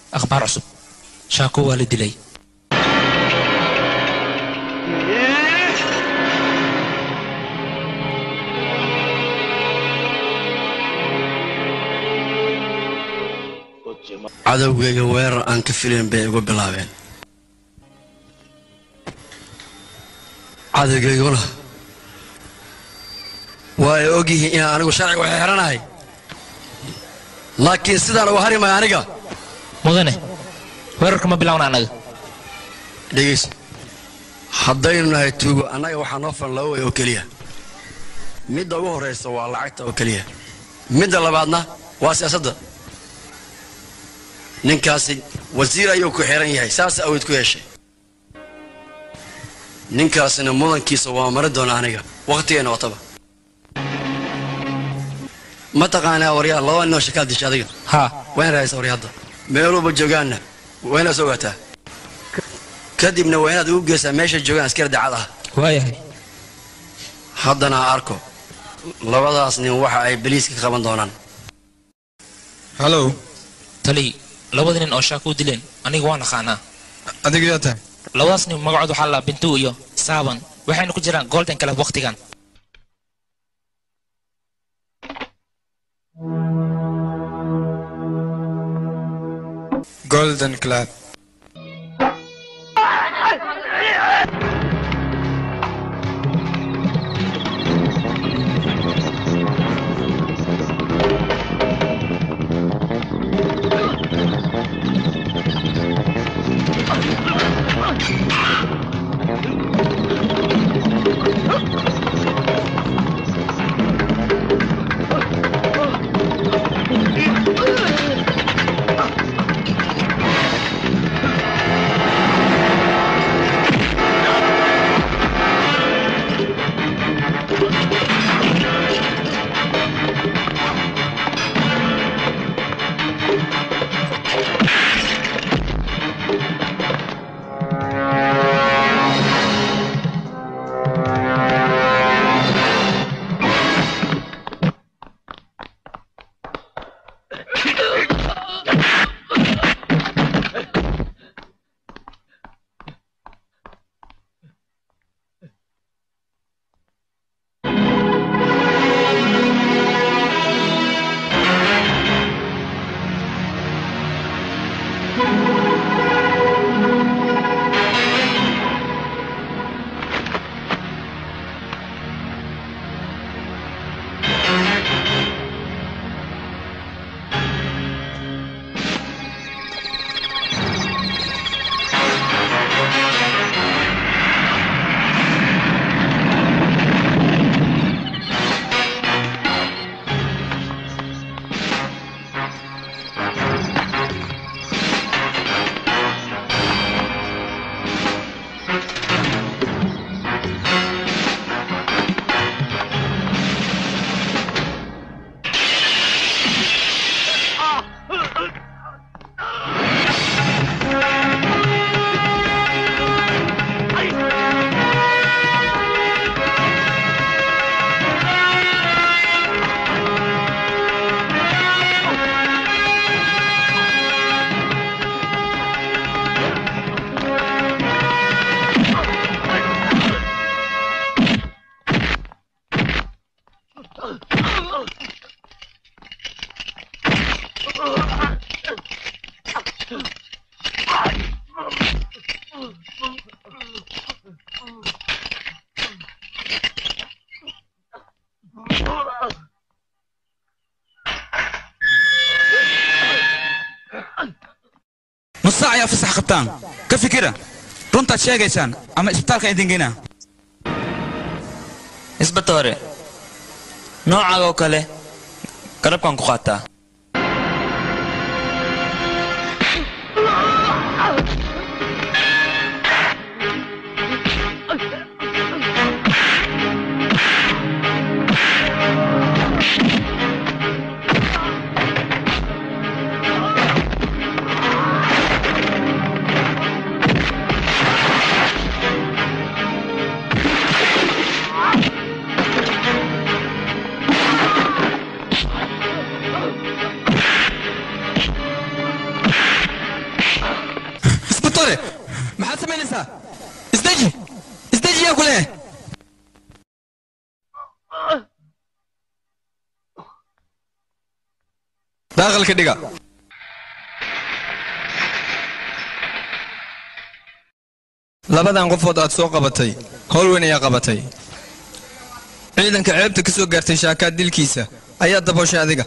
akhbaar cusub shaako waa la dilay cadowgayga weerar aan ka filayn bay igu bilaabeen cadowgayguna waa ay og yihiin inaan anigu sharciga waxay xidhanahay laakiin sidaan uga hari maya aniga mudane weerarka ma bilowna annaga dhegeyso haddaynu nahay tuugo annaga waxaa noo filan laba way oo keliya midda ugu horraysa waa lacagta oo keliya midda labaadna waa siyaasadda ninkaasi wasiir ayuu ku xiran yahay saas awood ku yeeshay ninkaasina mudankiisa waa mari doona aniga wakhtigeenna wataba ma taqaanaa waryaa laba ninoo shakaal disha adiga haa waa in raaysa warya hadda meeluuba joogaanna waa inaad ogaataa kadibna waa inaad ugu geysaa meeshay joogaan askari dacad ah waayahay haddana ha arko labadaas nin waxa ay beliiska ka qaban doonaan hallow tali labada nin oo shaako u dileen aniga waan aqaanaa adiga yaa tahay labadaas nin magacood waxaa la bintu iyo saaban waxayna ku jiraan golden club wakhtigan golden club nus saac ayaa fasax qabtaan ka fikira runtaad sheegaysaan ama isbitaalka idin geynaa isbatoore noocaaga oo kale garabkan ku qaataa isbatore maxaad samaynaysaa isdeji isdeji yaa ku leeyahay daaqalka dhiga labadan qofood aad soo qabatay howl weyn ayaa qabatay ciidanka ceebta ka soo gaartay shaakaad dilkiisa ayaa dabooshay adiga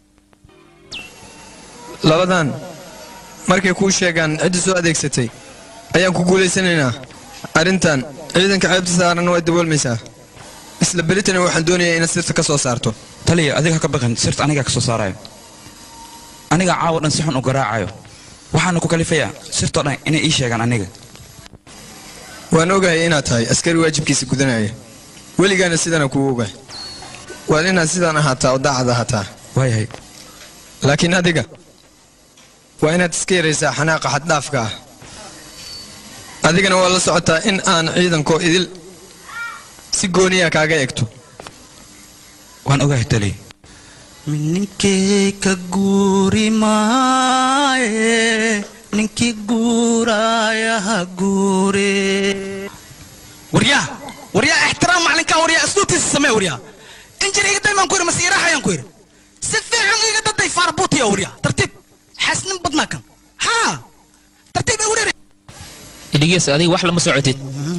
labadan markay kuu sheegaan cidda soo adeegsatay ayaan ku guulaysanaynaa arrintan ciidanka ceebta saaran way daboolmaysaa isla beritana waxaan doonayaa inaad sirta ka soo saarto taliya adiga ha ka baqin sirta anigaa ka soo saarayo aniga caawa dhan si xun u garaacayo waxaana ku kalifayaa sirtoo dhan inay ii sheegaan aniga waan ogahay inaad tahay askari waajibkiisa gudanaya weligaana sidana kuu ogahay waad inaad sidaan ahaataa oo daacad ahaataa waayahay laakiin adiga waa inaad iska yaraysaa xanaaqa xaddhaafka ah adigana waa la socotaa in aan ciidankoo idil si gooniya kaaga egto waan ogahay taliya ninkii ka guuri maaye ninkii guuraaya ha guure waryaa waryaa ixtiraam macalinkaa waryaa asluubtiisa samee waryaa injir iga daymaan ku yidhi mase iraaxayaan ku yidhi si fiican iga daday faarbuutiya waryaa tartiib xasnin badnaa kan haa tartiib igu dheeri idhigeys adiga wax lama socotid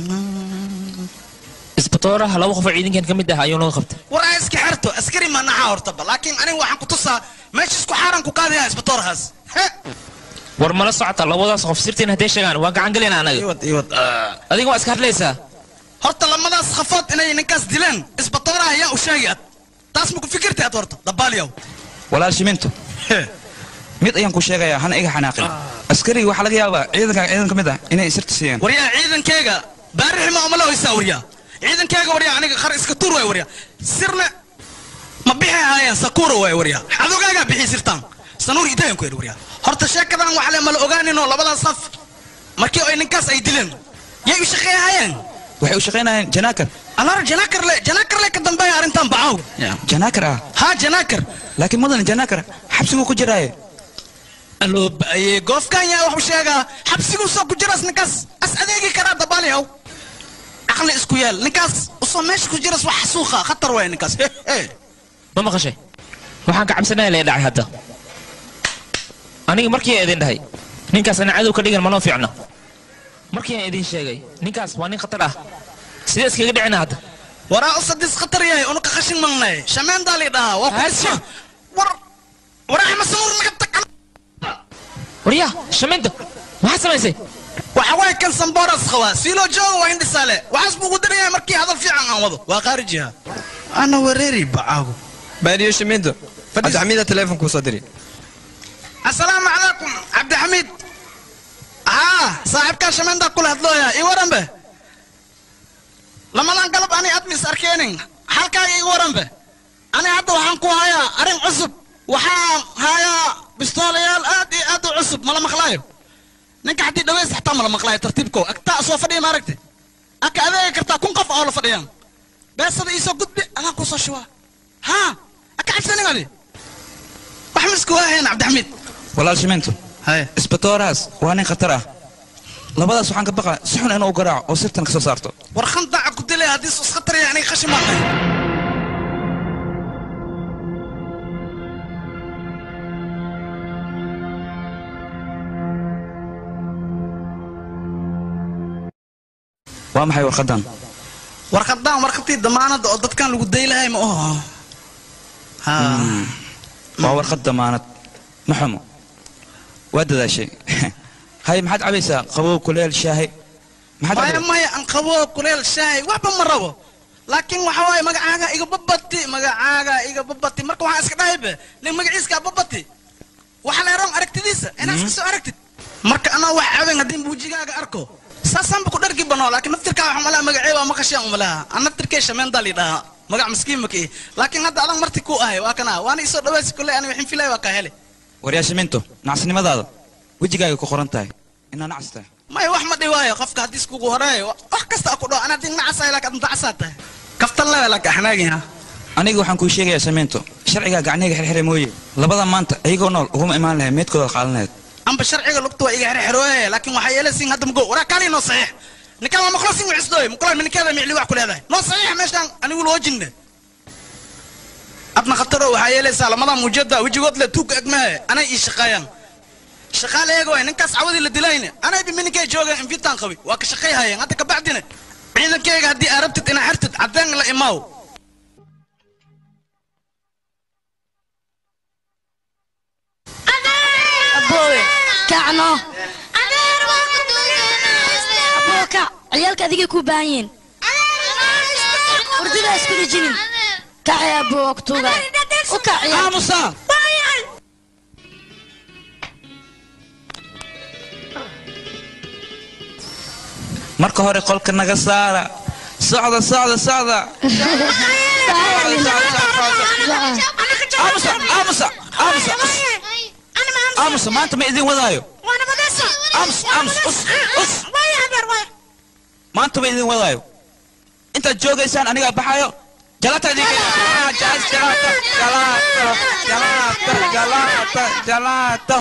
isbatooraha laba qof oo ciidankan ka mid ah ayuu naga qabtay waraa iska xerto askari ma naxa hortaba laakiin aniga waxaan ku tusaa meesha isku xaaran ku qaadaya isbatoorahaas war mala socota labadaas qof sirtiin hadday sheegaan waa gacan galina anaga iwad iwad adiga waa iska hadlaysaa horta lamadaas khafood inay ninkaas dileen isbatooraha ayaa u sheegi ad taas ma ku fikirtay ad horta dabaaliyow walaal shiminto mid ayaan ku sheegayaa hana iga xanaaqin askariga waxaa laga yaabaa ciidanka ciidan ka mid ah inay sirta siiyeen waryaa ciidankeyga baarixi ma umala hoysaa waryaa ciidankeyga waryaa aniga khar iska tuur waay waryaa sirna ma bixi haayeen sakuura waay waryaa xadogaagaa bixi sirtaan sanuur idayan ku yidhi waryaa horta sheekadan wax le mala ogaaninoo labadaas saf markii ay ninkaas ay dileen yay u shaqeeyahayeen waxay u shaqaynayeen janaakar anar janaakar le janaakar le ka dambeeya arrintan bacaw janaakar ah haa janaakar laakiin mudan janaakar xabsiguu ku jiraaye aloo ba'aye goofkan yaa wax u sheegaa xabsiguu soo ku jiras ninkaas as adeegi karaa dabaaliyow caqli isku yeel ninkaas usoo meesha ku jiras wax xasuuqa khatar waay ninkaas he he ma maqashay waxaan ka cabsanaya lee dhacay hadda aniga markii aan idin dhahay ninkaas ana cadow ka dhigan manoo fiicna markii aan idin sheegay ninkaas waa nin khatar ah sidee iskaga dhicina hadda waraa usadis khatar yahay unuka qashin malnay shameendaa lii dhahaa waa Haasha. ku war waraa masamuur naga tag waryaa shamiinta maxaad samaysay waxa waay kan samboras qabaa siiloo jooga waa indhisaale waxaas buu ugu darayaa markii hadal fiican aan wado waa qaarijiha ana wareeri bacaago baariyo shimiinto cabdixamiida teleefonkuu soo diri asalaamu calaykum cabdixamiid haa saaxiibkaa shameendaa kula hadlooya ii waranbe lamadan galab ani admis arkeenin halkaaga ii waranbe ani hadda waxaan ku hayaa arrin cusub waxaan hayaa bistoolayaal aad iyo aad u cusub mala maqlaayo ninka haddii dhaweys xataa mala maqlaayo tartiibko agtaa soo fadhiya maaragte aka adeegi kartaa kun qof oo la fadhiyaan beesada iisoo gudbi adaan kusoo shubaa haa aka cabsanin adi wax misku waahayn cabdixamiid walaal shiminto haye isbatoorahaas waa nin khatar ah labadaas waxaan ka baqaa si xun inuu garaaco oo sirtan ka soo saarto war khandaca ku dilay haddii sus khatar yahay aniga qashin baan dhahay waa maxay warqadan warqadaan warqadtii damaanadda oo dadkan lagu daylahay ma oho haa waa warqad damaanad ma xumo waa dadaashay hay maxaad cabaysaa qabow kuleel shaahi maxaad maya cabay maya aan qabo kuleel shaahi waxba ma rabo laakiin waxa waaye magacaaga iga babati magacaaga iga babati marka waxaan iska dhahaybe nin magaciiska babati waxa leeroon aragtidiisa inaad iska soo aragtid marka anaa wax caben haddii buujigaaga arko saasaanba ku dhargi banoo laakiin naftirkaa waxa malaha magacee waa maqasheen umalaha aan naftirkee shameendaa lidhahaa magac miskiin makii laakiin hadda adan marti ku ahay waa kana waana isoo dhawaysi kule ani waxin filay waa kaa hele waryaa shiminto nacasnimadaada wejigaaga ku qoran tahay inaa nacas tahay maya wax ma dhiwaayo qofka haddii iskugu horeeyo wax kasta ku dhaw ana din nacasahay laakiin adun dacasaa tahay kaftan lewe laka axnaagin aniga waxaan kuu sheegayaa shiminto sharcigaa gacniga xirxire mooye labada maanta iyagoo nool uguma imaan lahayd meedkooda qaadan lahayd amba sharciga lugta waa iga xerxerooye laakiin waxaa yeelaysiin hadda mago waraa kaali noo saxiix ninkaan waa maqlasin wicisdooy muqlaan minikeeda micli wax ku leedahay noo saxiix meeshaan anigu loo jinne adna khataro waxaa yeelaysaa lamadaa muujada wejigood le tuug egmahe anay ii shaqeeyaan shaqaale eega waay ninkaas cawadii la dilayne anay bimininkay joogeen invitaan qabi waa ka shaqay hayeen hadda kabacdine ciidankayga haddii aa rabtid inaa xertid caddeen la imaaw aboowe kacno aboo kac ciyaalka adigay kuu baahan yihiin hurdidaa isku dhijinin kacay aboo waa ku tuugaa u kac ciyaal aamusa marka hore qolka naga saara socda socda socda aamusa aamusa aamusa us. aamusa maanta ma idin wadaayo aamus aamus us us maanta ma idin wadaayo intaad joogaysaan anigaa baxayo jalata idin jalata jalata jalata jalata jalata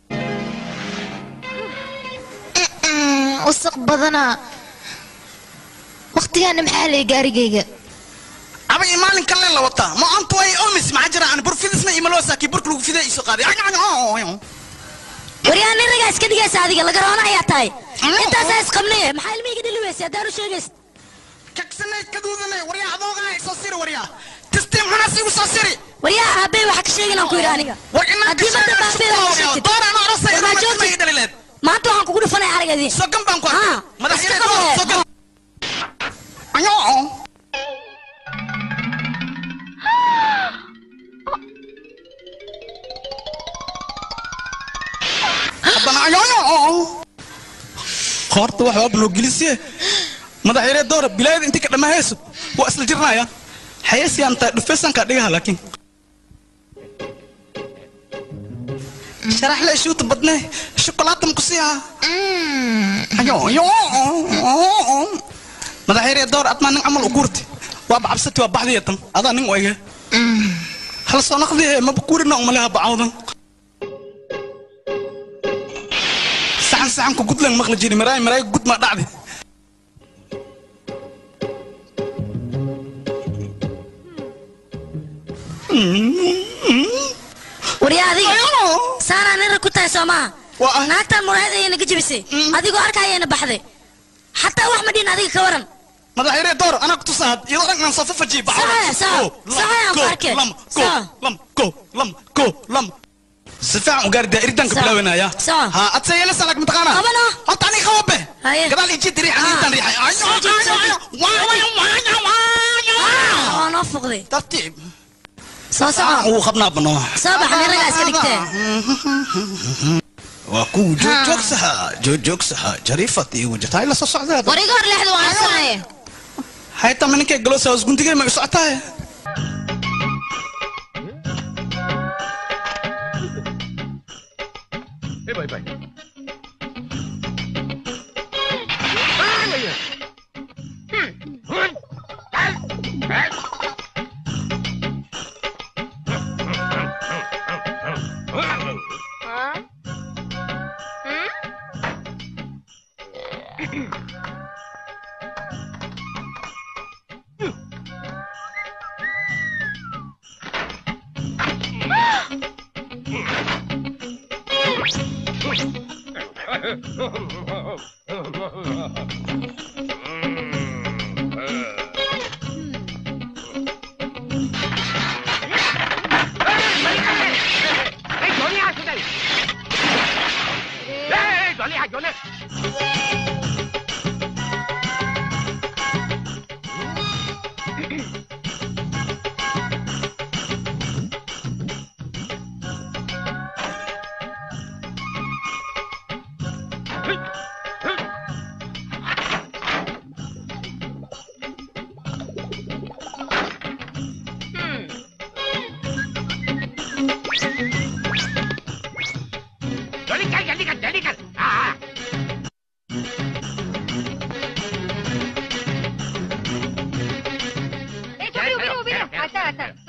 wasaq badana waqtigaana maxaa lay gaarigayga aba i maalin kale la wataa ma anta way omis maxaa jira aan burfidisna imaloosa kii burka lagu fiday iso qaaday waryaa nin ragaa iska dhigaysa adiga laga roona ayaa tahay intaasaa isqabnay maxaa ilmihayga dhali weysa haddaan u sheegays kagsanay kaduudanay waryaa adoogaa soo siri waryaa tistiim xunas igu soo siri waryaa aabey waxa ka sheegin aan ku yidhi aniga war inaan haddii madda baabey wax ka sheegtid dooraan arosay War maa ma joogtid dhalileed maanta waxaan kugu dhufanaya aragadi sogan baan ku arkay Ah, madaxyada iska qabo. sogan ayo haddana ayo horta wax waa blogilisiye madaxyare doora bilaayada intii ka dhammaahayso waa isla jirnaya xayasiyan taa dhufaysankaa dhigaha laakiin sharax le shuuta badne shokolaatan ku siiha ayo ayo madaxyare door admaa nin camal u guurti waaba cabsati waa baxdiya tan adaa nin wayga hal soo naqdihe maba kuurina umaleha bacawdan saxan saxanku gudlan maqli jiri maraay maraay gud ma dhacdi waryaa adiga saanaa nin rag ku tahay soo maaha Waa ah. naagtaan muraayad ayayna ka jebisay adigoo arkayayna baxday xataa wax ma dhihin adiga ka waran madaxyare door anaa ku tusaad iyadoo dhan aan soo fafaji Saxaya, saxa. Saxaya aan ku arkay. lam ko Saxa. lam ko lam ko lam si fiican u gaari daa iridanka Saxa. bilaawanaya Saxa. ha adse yeelasa lag mataqaana Qabana. horta aniga qababe Haye. gadaal ijid riixan Ah. intaan riixay ayo Soo jiid, soo ayo jiid. waayo waayo waayo waa noo fuqday tartiib soo soco uu qabnaa bano soo bax nin ragaa iska dhigtee waa ku joogjoogsaha joogjoogsaha jariifad iyo wajataay la soo socdaa wariga hor leexda waan sanaye hayta ma ninkay galoosa hoos guntigay ma u socotaa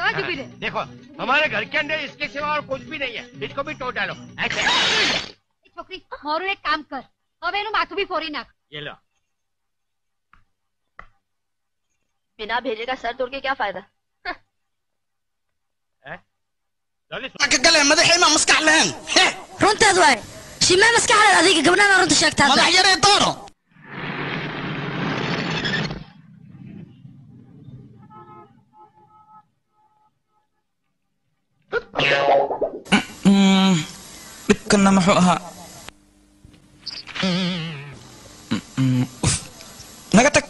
देखो हमारे घर के अंदर इसके सिवा और कुछ भी नहीं है इसको भी तोड़ डालो ऐसे છોકરી મારું એક કામ કર હવે એનું માથું બી ફોડી નાખ ये लो बिना भेजे का सर तोड़ के क्या फायदा जल्दी ka gale madaxayma maskax lahayn he runteed waay shimee maskaxdeed adiga gabdhana runta sheegtaa madax yaree dooro Mm, dhibkanna muxuu ahaa Mm, uf. naga tag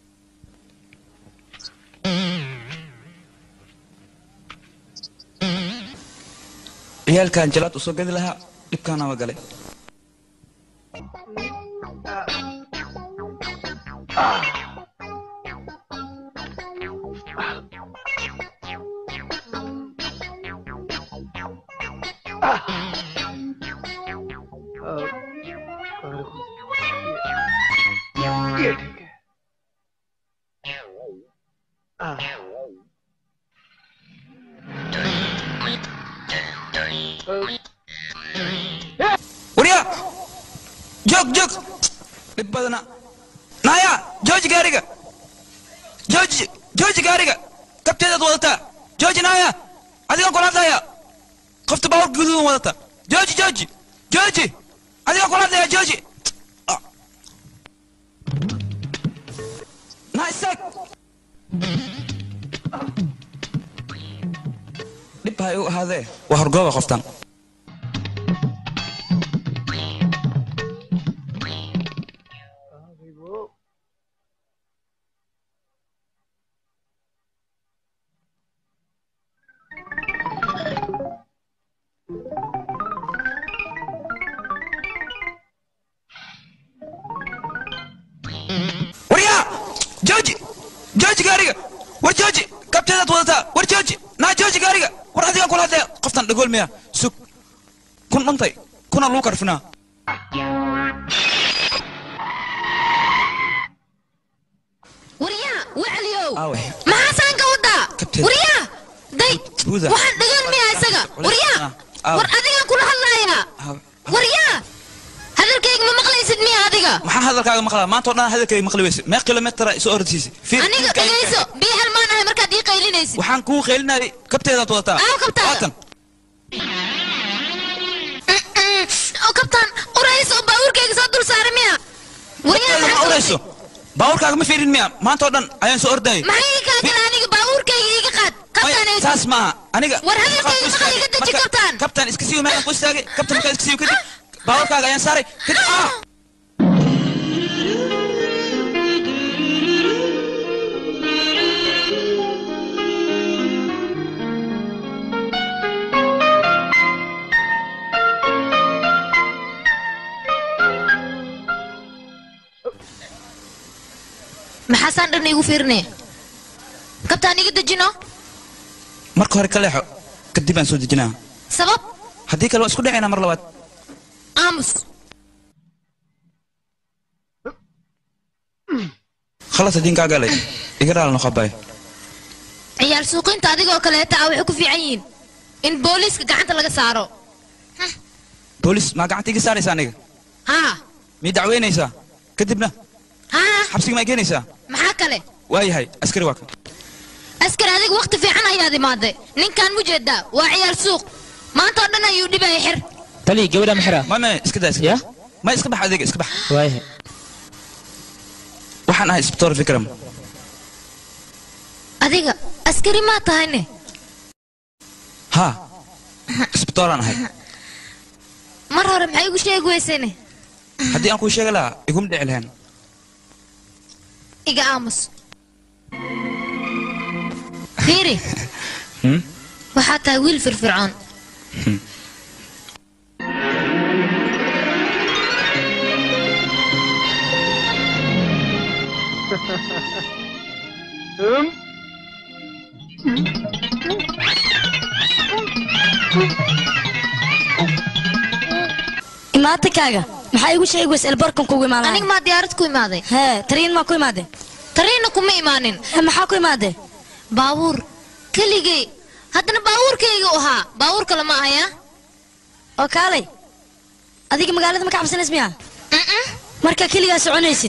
ciyaalkan jalaad usoo gedi lahaa dhibkaana waa galay warya joog joog dhib badana naya jooji gaariga jooji jooji gaariga kabteedaad wadataa jooji naya adigaan kula hadlaya qofta baaburka guduudan wadata jooji jooji jooji adigaan kula hadlaya jooji Ah. na isaag dhib ha igu ahaadee waa horgooba qoftan warya jooji jooji gaariga war jooji kabteedaad wadataa war jooji naa jooji gaariga war adigaan kula hadlaya qoftan dhagool miya sug kun dhuntay kuna lagu karfinaa waryaa wacliyow aawe maxaasaan ka wadaa Kabteed. waryaa day Buuda. waxaan dhagan miyaa isaga waryaa Aawe. war adigaan kula hadlayaa Aawe. waryaa hadalkayga ma maqlaysid miya adiga maxaan hadalkaaga maqlaa maanta oo dhan hadalkayga maqli weyse mee kilomitara isu ordisiisa aniga dhegayso bii halmaan ahay markaad ii qaylinaysid waxaan kuu qeylinayay kabteedaad wadataa Aaw, kabtaada. waatan oo kabtaan urayso oo baabuurkayga soo dul saaray miya waryaa kabteeda ma maxaa urayso baabuurkaaga ma fiirin miya maanta oo dhan ayaan soo ordayay maxay ii kaa gala aniga baabuurkayga iiga qaad kabtaan Maya, saas maaha aniga War hadalkayga markaan ku maqal iga istaagay, deji, marka- kabtaan. kabtaan iska siiyo meelaan ku istaagay kabtaan markaan iska siiyo kadib baabuurkaaga ayaan saaray kadib ah maxaasaan dhan iigu fiirinaya kabtaan iga dejino marka hore ka leexo kadib aan soo dejinaa sabab haddii kale waan isku dhacaynaa mar labaad aamus khalas hadiin kaa galay iga dhaal noqobay ciyaal suuqiinta adigoo kaleeta ah waxay ku fiican yihiin in booliiska gacanta laga saaro boolis maa gacanta iga saaraysa aniga haa mii dacweynaysaa kadibna haa xabsiga maa keenaysaa maxaa kale waayahay askari waa kan askar adiga waqti fiican ayaad imaaday ninkaan mu jeedaa waa ciyaal suuq maanta oo dhan ayuu dhibaya xir tali gabadha maxira ma ma iska daa iska ya ma iska bax adiga iska bax waayahay waxaan ahay isbitoor vikram adiga askari maa tahayne haa isbitooraan ahay mar hore maxay igu sheegi weysayne haddii aan kuu sheegi lahaa iguma dhici lahayn iga aamus fiiri Hmm? waxaa tahay wiil firfircoon imaatikaaga maxaa igu sheegi weysa elbarkan kugu imaaday aniga maa diyaarad ku imaaday hee tariin maa ku imaadee tariina kuma imaanin maxaa ku imaadee baabuur keligay haddana baabuurkayga u ahaa baabuur kale ma ahaya oo kaalay adiga magaalada ma ka cabsanays miya marka keligaa soconaysid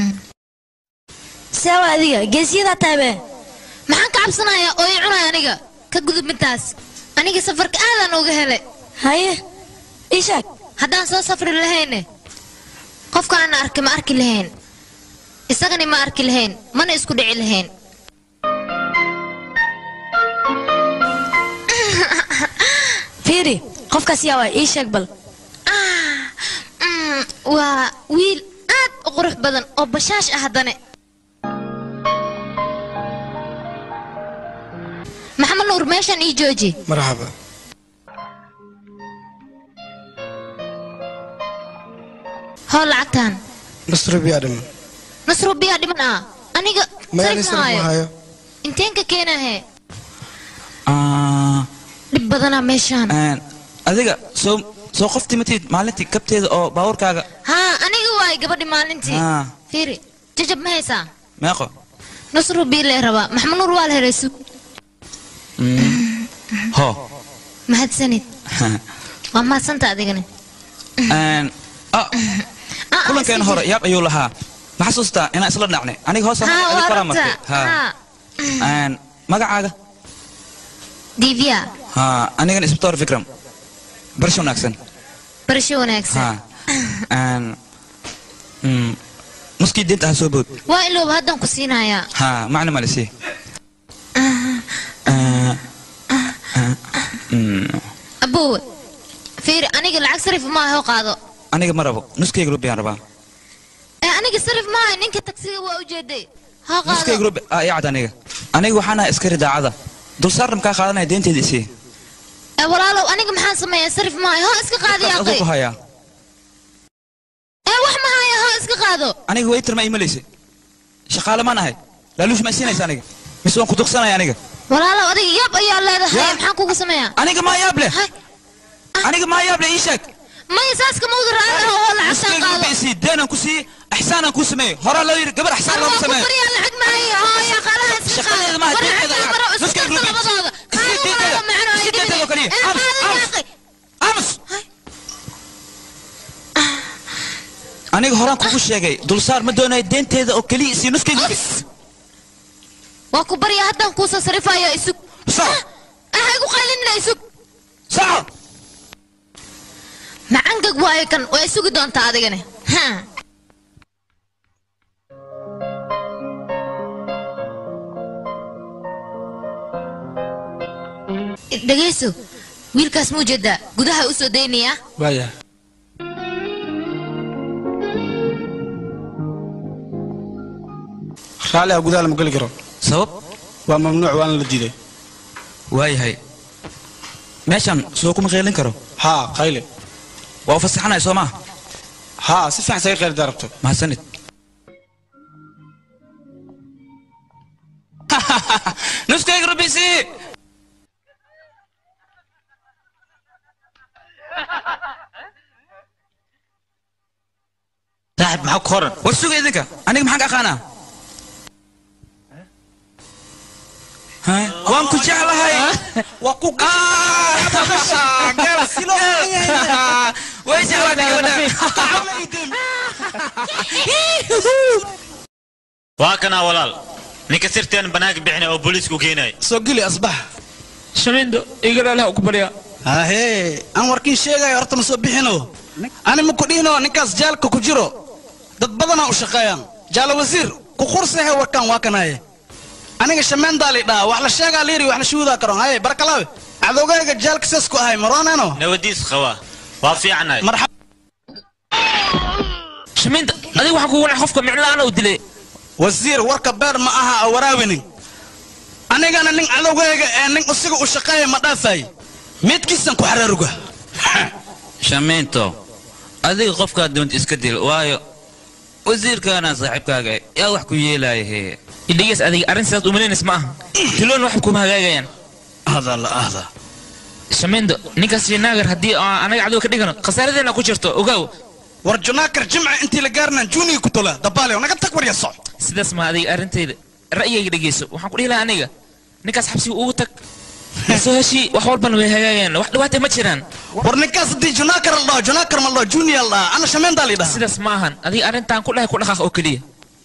seewa adiga geesiyadaa tahabe maxaan ka cabsanayaa oo i cunay aniga ka gudub midtaas aniga safarka aadaan uga helay haye ii sheeg haddaan soo safri lahayne qofkaana arki ma arki lahayn isagani ma arki lahayn mana isku dhici lahayn fiiri qofkaas yaa waa ii sheeg bal Mm, waa wiil aad u qurux badan oo bashaash ah haddane maxamed nuur meeshan ii jooji marxaba hoo lacagtaan nasro biyaa dhiman nasro biyaa dhiman ah aniga mayaani sarif sarif maayo maayo inteen ka keenahe Ah, dhib badanaa meeshaan een, adiga soo soo qof timatid maalintii kabteeda oo baabuurkaaga haa aniga waay gabadhi maalintii Ah. fiiri jajab ma haysaa meeqo nasro bii lee rabaa maxamed nuur waa la helay sug ho mahadsanid waa mahadsanta adigani Een, ah, kulankeena hore yaab ayuu lahaa ma xasuustaa inaan isla dhacnay aniga hoos haa adiga waa koraa martay rabtaa Ha. haa Een, magacaaga divya ha anigana isbitoor fikram barasho wanaagsan barasho wanaagsan ha Een, mm, nuskii diinta ha soo bood waa ilooba haddaan ku siinayaa ha macna malisi abowe fiiri aniga lacag sarif maaha oo qaado aniga ma rabo nuskayga rubi aan rabaa ee aniga sarif maaha ninka tagsiga waa ujeeday ha nuskayga qaado rubi aa ii cad aniga aniga waxaan ahay askari daacada dulsaarna makaa qaadanaya deenteyda isii ee walaalow aniga maxaan sameeyaa sarif maaha hoo iska qaadi aduu aqay ku hayaa ee wax ma haya hoo iska qaado aniga waytar ma imalaysa shaqaale maan ahay laaluush ma siinaysa aniga mise waan ku duqsanaya aniga walaalow adiga yaab ayaa leedahay Yaab? maxaan kugu sameeyaa aniga maa yaab leh aniga maa yaab leh ii sheeg maya saaska mawda raacay oo lacagtaan nuskayga qaado rubi isii deenaan ku siiyey ixsaanaan kuu sameeyey horaa loo yidhi gabar ixsaan looma waa ku sameeyo baryaa lacag maayo oo yaa qaalaha iska shaqadeeda maaha deenteyda nuskayga rubi isii deenteyda isii deenteyda oo kaliya aamus aamus aniga horaan kugu sheegay dulsaar ma doonayo deenteeda oo keliya isii nuskayga rubi waa ku baryaa haddaan kuusoo sarifayo isug ah igu qaylinina isug saco macangag waayo kan waa isugi doontaa adigani Ha. dhegayso wiilkaas muu jeedaa gudaha u soo daynayaa waaya raalli ah gudaha lama geli karo sabab waa mamnuuc waana la diiday waayahay meeshan soo kuma qeylin karo haa qayle waa u fasaxanaya soo maa haa si fiican saga qeyli darabto mahadsanid nuskayga rubisi saaxib maxaa ku horan war suga idinka aniga maxaan ka aqaanaa Ha? waan ku jeclahay waa ku way jeclaatay waa kanaa walaal ninka sirteen banaanka bixinay oo booliisku keenay soo geli asbax shamiindo igalaalaha ku baryaa hahee aan warkiin sheegayo horta ma soo bixino ani ma ku dhihino ninkaas jaalka ku jiro dad badanaa u shaqeeyaan jaala wasiir ku qursahe warkaan waa kanaye aniga shameendaa lidhaa wax la sheegaa liiri wax la shuhudaa karon haye barkalaawe cadowgayga jaalka sidaas ku ahay marooneno nabadiis qaba waa fiicanahay marxab shamiinda adiga waxaan kugu wanac qofka miclaana u dilay wasiir warka beer ma aha a waraawinin anigana nin cadowgayga ee nin usiga u shaqeeya ma dhaafay meedkiisan ku xaraaruga shamiinto adiga qofkaad doonta iska dil waayo wasiirkaana saaxiibkaaga yaa wax ku yeelaya hee idhigeys adiga arrin sidaas umalaynaysa ma aha tiloon waxba kuma hagaagayaan ahda la ahda shamiindo ninkaas shinaagar haddii aan anaga cadow ka dhigano khasaaradeena ku jirto ogaaw war junaakar jimca intii la gaarnaan juniga ku tola dabaalew naga tag warya soc sidaas ma adiga arrintayda ra'yigayga dhegeyso waxaan ku dhihi lahaa aniga ninkaas xabsiga ugu tag soo heshii wax walbana way hagaageen wax dhibaata ma jiraan war ninkaas haddii junakar la dhaho junakar ma la dhaho junior la dhaha ana shameentaa la dhaha sidaas ma ahan adiga arrintan ku dhahay ku dhaqaaq oo keliya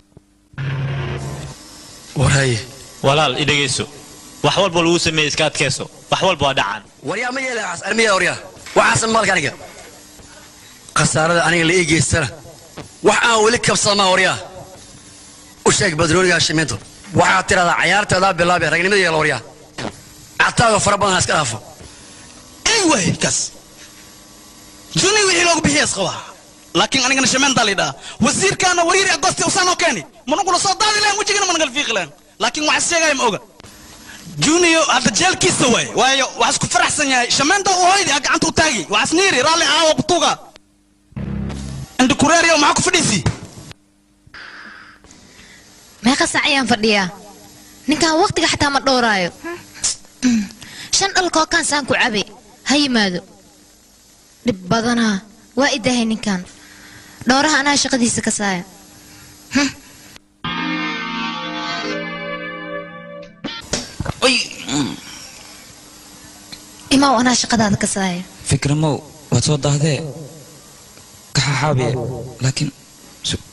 warhaye walaal i dhegayso wax walba lagu sameeyey iska adkayso wax walba waa dhacaan waryaa ma yeela waxaas armiya waryaa waxaasan maalka aniga khasaarada aniga la ii geystana wax aan weli kabsama waryaa u sheeg badrooniga shimiinto waxaad tidhahdaa cayaarteedaa bilaabee ragnimada yeela waryaa cataado fara badan ha iska dhaafo ey way kaas junior wixii loogu bixiyaas qabaa laakiin anigana shameentaa la dhaha wasiirkaana wariiri agosti usaanoo keeni manugula soo daadi lahayn wejigana managal fiiqi lahayn laakiin waxaa sheegaya ma oga junior hadda jeelkiisa waay waayo waxaa isku faraxsan yahay shameenta u hoydi a gacanta u taagi waxaas niiri raalli aawa butuga indikureeriyo maxaa ku fadhiisi meeqa saac ayaan fadhiyaa ninkan waqtiga xataa ma dhowraayo shan dhalkoo kaansaan ku cabe ha yimaado dhib badanaa waa idahay ninkan dhowraha anaa shaqadiisa ka saaya imaw anaa shaqadaada ka saaya fikramow waad soo daahdee kaxaxaabiye laakiin su-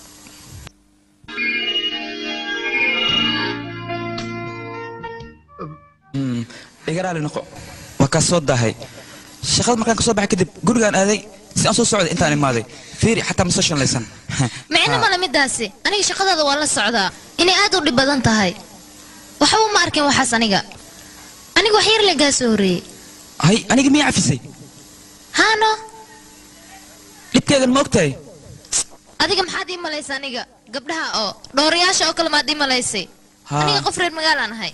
Mm, iga raali noqo waa kaa soo daahay shaqada markaan ka soo baxay kadib gurigaan aaday si aan soo socday intaan imaaday fiiri xataa ma soo shanlaysan micno male midaasi aniga shaqadaada waa la socdaa inay aad u dhib badan tahay waxba ma arkin waxaas aniga aniga wax yar lagaa soo horreeyey hay aniga miyaa cafisay haano dhibkeedan ma ogtahay adiga maxaad ii malaysa aniga gabdhaha oo dhowrayaasha oo kale maad ii malaysay Haa. aniga qof reer magaalaan ahay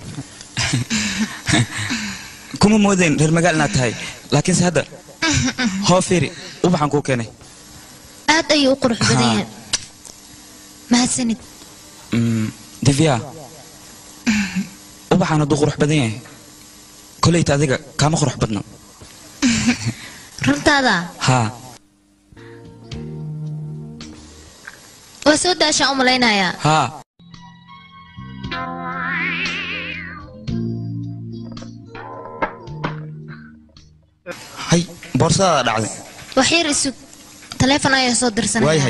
kuma moodayn reer magaal inaad tahay laakiinse hadda hoo fiiri ubaxaan kuu keenay aad ayuu u qurux badan yahay mahadsanid Mm, divya ubaxaan hadduu qurux badan yahay koleyta adiga kaama qurux badno runtaada haa waa soo daashaan u malaynayaa haa hay boorsadaada dhacday wax yar isug taleefon ayaa soo dirsanaya waayahay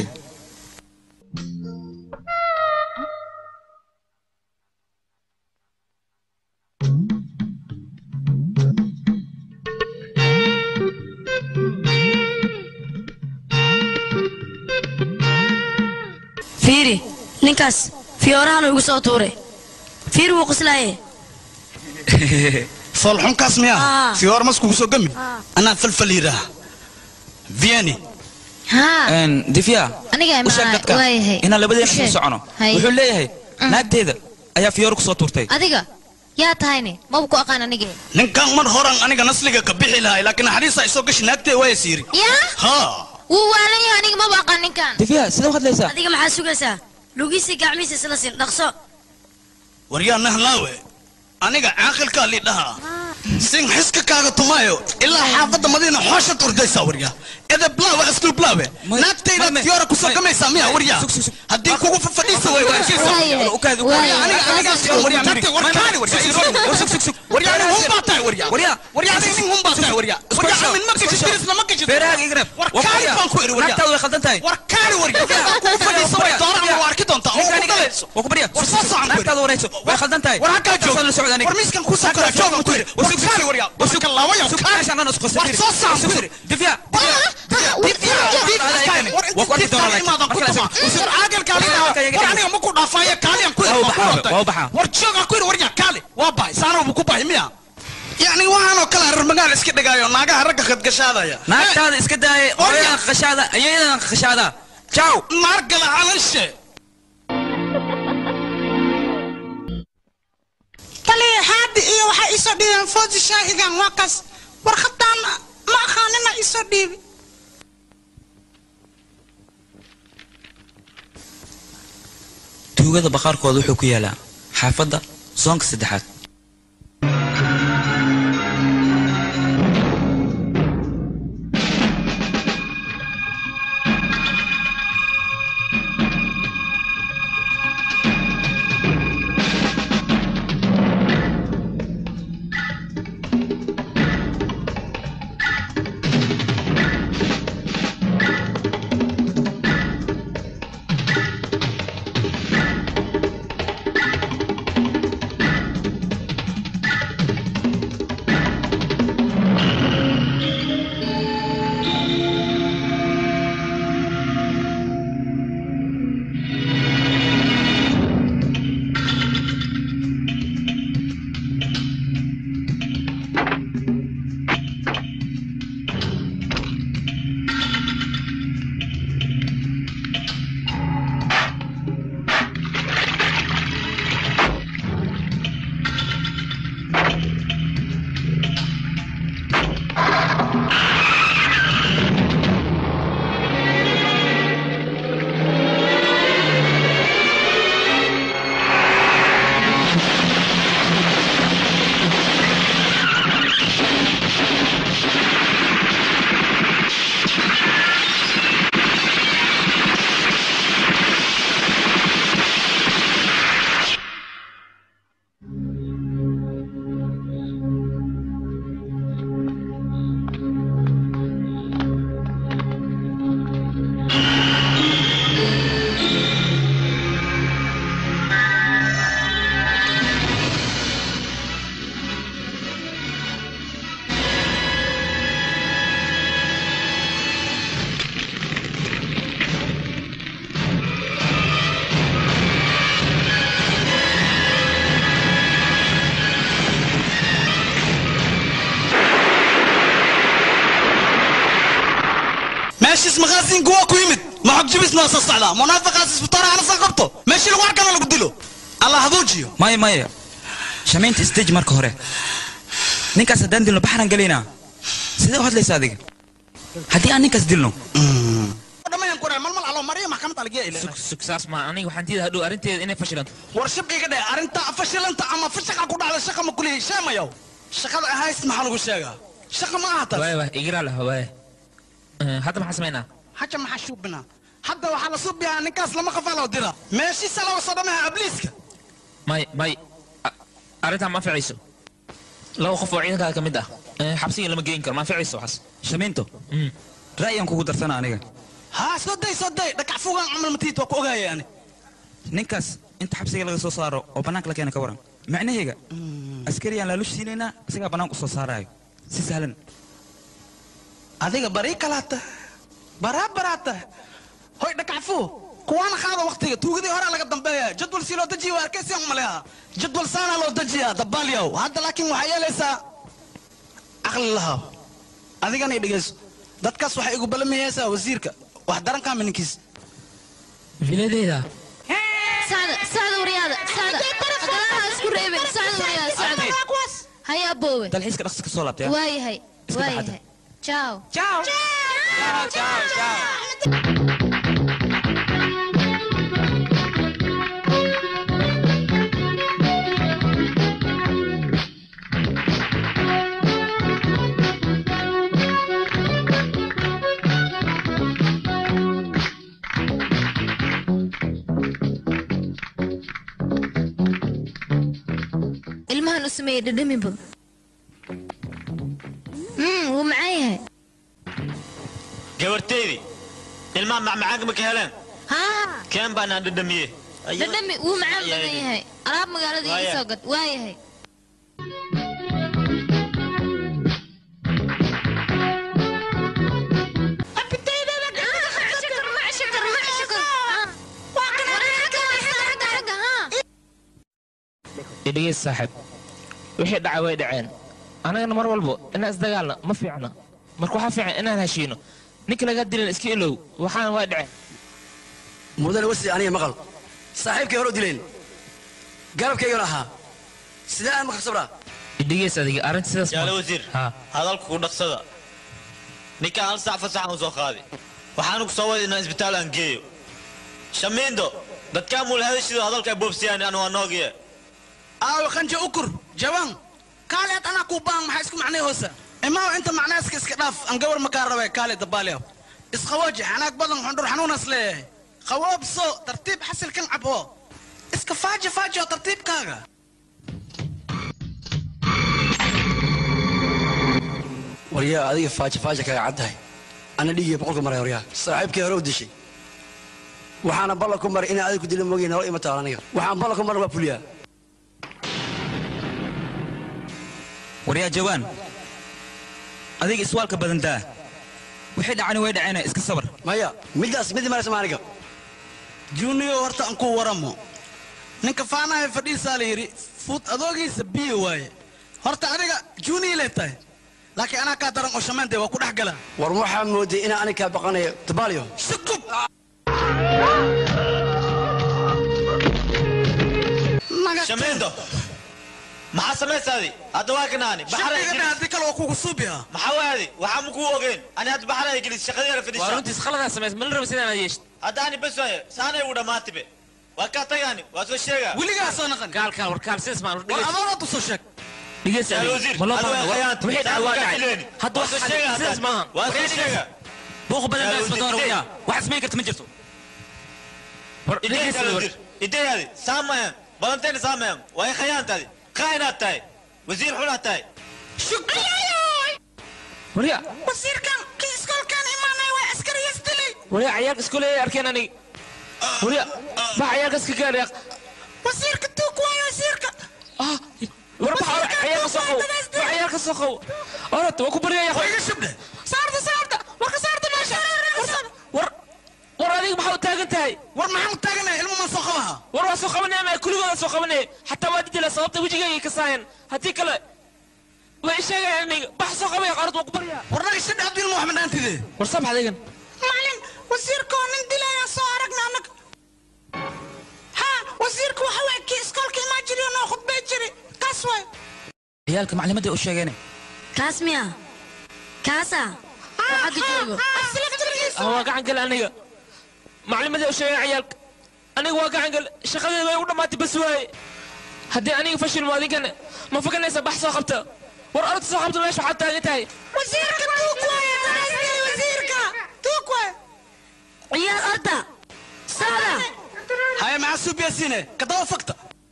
fiiri ninkaas fiyoorahan igu soo tuuray fiiri wuu qoslaaye foolxunkaas miyaa Ah. fiyoor maskugu soo gami anaa falfal yidhaah vieni haa divya aniga u sheeg ma dadka waayahay inaan labadeena U isla sheeg. socono Hay. wuxuu leeyahay naagteeda ayaa fiyoor ku soo tuurtay adiga yaa tahayne maba ku aqaan aniga ninkan mar horan aniga nasliga ka bixi lahay laakiin naxariista ay soo gashi naagtee waa siiri yaa ha wuu waalan yahay aniga maba aqaan ninkan divya sidee u hadlaysaa adiga maxaa sugaysaa lugiisii gacmihiisa isla sin dhaqso waryaa nahlaawe aniga caaqilkaa lidhaha sin xiska kaaga tumaayo ilaa xaafadda madiina xoosha turdaysaa waryaa edeblaawe asluublaawe naagtayda fiyoora kusoo gamaysaa miya waryaa haddii kugu fadhiisa way naagtaada way khaldan tahay naagtaada warayso way khaldan tahay la socda aniga meeshaan dhan isku qasay divya yani waxaanoo kale reer magaal iska dhigaayo naagaha ragga khadgashaadaya naagtaada iska daaya oyadan qashaada ayadan qashaada jaw naargala calanshe taliya haadi iyo waxay isoo dhiibeen foosi shaahigan waa kaas warqadaan ma aqaanina isoo dhiibi tuugada baqaarkooda wuxuu ku yaalaa xaafadda soonka saddexaad meeshiis maqaasiinku waa ku yimid ma xog jibisna waa soo socdaa munaafiqaas isbitaara ana soo qabto meeshii lagu arkana lagu dilo allah haduujiyo maya maya shamaynta stage marka hore ninkaas haddaan dilno baxran gelaynaa sidee u hadlaysa adiga haddii aan ninkaas dilno dhamayan ku malmal alo mariya maxkamad algiya ile sug saas ma aniga waxaan diidaa hadhow arrinteeda inay fashilanto war shibqiga dheh arrinta fashilanta ama fashaqa ku dhacda shaqa ma kulihi sheemayow shaqada ahays maxaa lagu sheegaa shaqa ma aha taas waay waay igiraa lah waay Eh, hadda maxaa samaynaa haja maxaa shuubinaa hadda waxaa la suubiyaa ninkaas lama qafaa loo dira meeshiisa laga soo dhamaha abliiska may may a- arrintaa ma anficayso laba qof oo ciidankaada ka mid ah Eh, xabsiga lama geyn karo ma anficayso waxaas shamiinto ra'yaan kugu darsana aniga haa soo day soo day dhakac fugaan camal matiid waa ku ogaaya ani ninkaas inta xabsiga laga soo saaro oo bannaanka la keena ka waran macnaheega askariyaan laalush siinaynaa isagaa bannaanka u soo saaraayo si sahlan adiga barii kalaata baraa baraata hoy dhakacfu kuwaana qaada waktiga tuugadii horaa laga dambeeya jadwal si loo dejiya waa arkaysiyan umaleha jadwal saanaa loo dejiyaa dabaalyow hadda laakiin waxaa yeelaysaa caqli lahaa adigana i dhegeyso dadkaas waxay igu balamayaysaa wasiirka wax darankaa mininkiis filadeeda sacda sacda waryaada sacda galaha isku reebin sacda waryaada sacda haya boowe dalxiiska dhaqsi ka soo laabtay waayahay waayahay ciao ciao ilmahan u sameeyey dhadhamiba mm wuu macaan yahay gabarteydii ilmaha macmacaanka ma ka heleen haa keen baanaan dhadhamiye dhadhami wuu macaan badan yahay alaab magaalada iga soo gad waa yahay idhigeys saaxiib wixii dhacay way dhaceen annagana mar walbo inaan isdagaalna ma fiicna marka waxaa fiican inaan heshiino ninka laga dilan iska ilow waxaana waa dhaceen mudane wasi aniga maqal saaxiibkay hore u dileen garabkaygana ahaa sidee aan maka sabraa idhigeys adiga arrinta sidaas yaale wasiir hadalku ku dhaqsada ninkaan hal sac fasaxan u soo qaaday waxaanu ku soo waday inaan isbitaal aan geeyo shamiindo dadkaa muulahadashido hadalka ay boobsiyaan anu waa noogiye aawo qanja ukur jawaan kaaleed anaa kuu baan maxaa isku macnay hoosa imaaw inta macnaaska iska dhaaf aan gawar makaa rabe kaale dabaalyaw isqawooji xanaag badan xundhur xanuunas leeyahay qawoobso tartiib xasilkan cabo iska faaji faaji oo tartiibkaaga waryaa adiga faaja faaja kaga caddahay ana dhiigiya boqolka maray waryaa saaxiibkay hore u dishay waxaana ballan ku maray inaan adiga ku dila moogay nalo ima taal aniga waxaan ballan ku maray waa fuliyaa waryaa jawaan adiga iswaalka badan daa wixii dhacani way dhaceena iska sabar maya middaas midi maraysa ma aniga junior horta aan ku waramo ninka faanahay fadhiisaa la yidhi fuud adoogiisa biyo waaye horta adiga junior lee tahay laakiin anaa kaa daran oo shamaantay waa ku dhex galaa war waxaa mooday inaan aniga kaa baqanayo dabaalyo sukub shamiindo maxaa samaysaadi hadda waa kanaani shaqayga haddii kale waa kugu suubiha maxaa waadi waxaa ma kuu ogeen ani hadda baxanaya gelis shaqadeena fadhiisa waa runtiis khaladaa samays ma la raba sidaan aad yeeshid hadda ani bes waaye saanay ugu dhammaatibe waa kaa tagaani waa soo sheegaa weligaa soo naqan gaalkaan war kaal sidaas maan war adoonad usoo sheeg dhigeys Yaal adiga wasiir, ma loo adiga baahna khiyaanta. wixii dhacay waa Saan dhacay fileeni. hadda Waa wax soo sheegaa sidaas hadda. maaha waa soo sheegaa buuq badan Yaal baa isma doona wasiir, waryaa wax ismayn karta ma jirto war Idee dhigeys yaal war wasiir, idee yaadi saamayan badanteena saamayan waa khayaantaadi kaa inaad tahay wasiir xunaad tahay warya wasiirkan kii iskoolkan imaanay waa askariyas dilay warya cayaalka iskuuleeyay arkeen aniga warya baa cayaalka iska gaadhay wasiirka tuug waayo wasiirka war baa cayaalka soo qaw war cayaalka soo qaw orod waa ku baryaya iga shubdhe saarta saarta war ka saarta meesha war war adiga maxaa u taagan tahay war maxaan u taaganahay ilmo maan soo qabaha war waa soo qabanaya ma kuligooda soo qabanaya xataa waa didila sababta wejigayga ka saayeen haddii kale way sheegayaan aniga bax soo qabaya qaarad waa ku baryaa war naga shidhe hadduu ilmo wax madhaantide war sabax adigan ma ciyaalka maclimadday u sheegeene kaas miya kaasa oo xagga joogo ah waa gacan gale aniga maclimadii u sheegay ciyaalka aniga waa gacan gale shaqadeeda way u dhammaatay bas waaye haddii aniga fashilmo adinkana ma fakanaysa bax soo qabta war orod soo qabta meesha waxaad taagan tahay wasiirka tuug waaye daraskay wasiirka tuug waaye ciyaal orda socda haya maxaa suubiyasiine kadaba fogta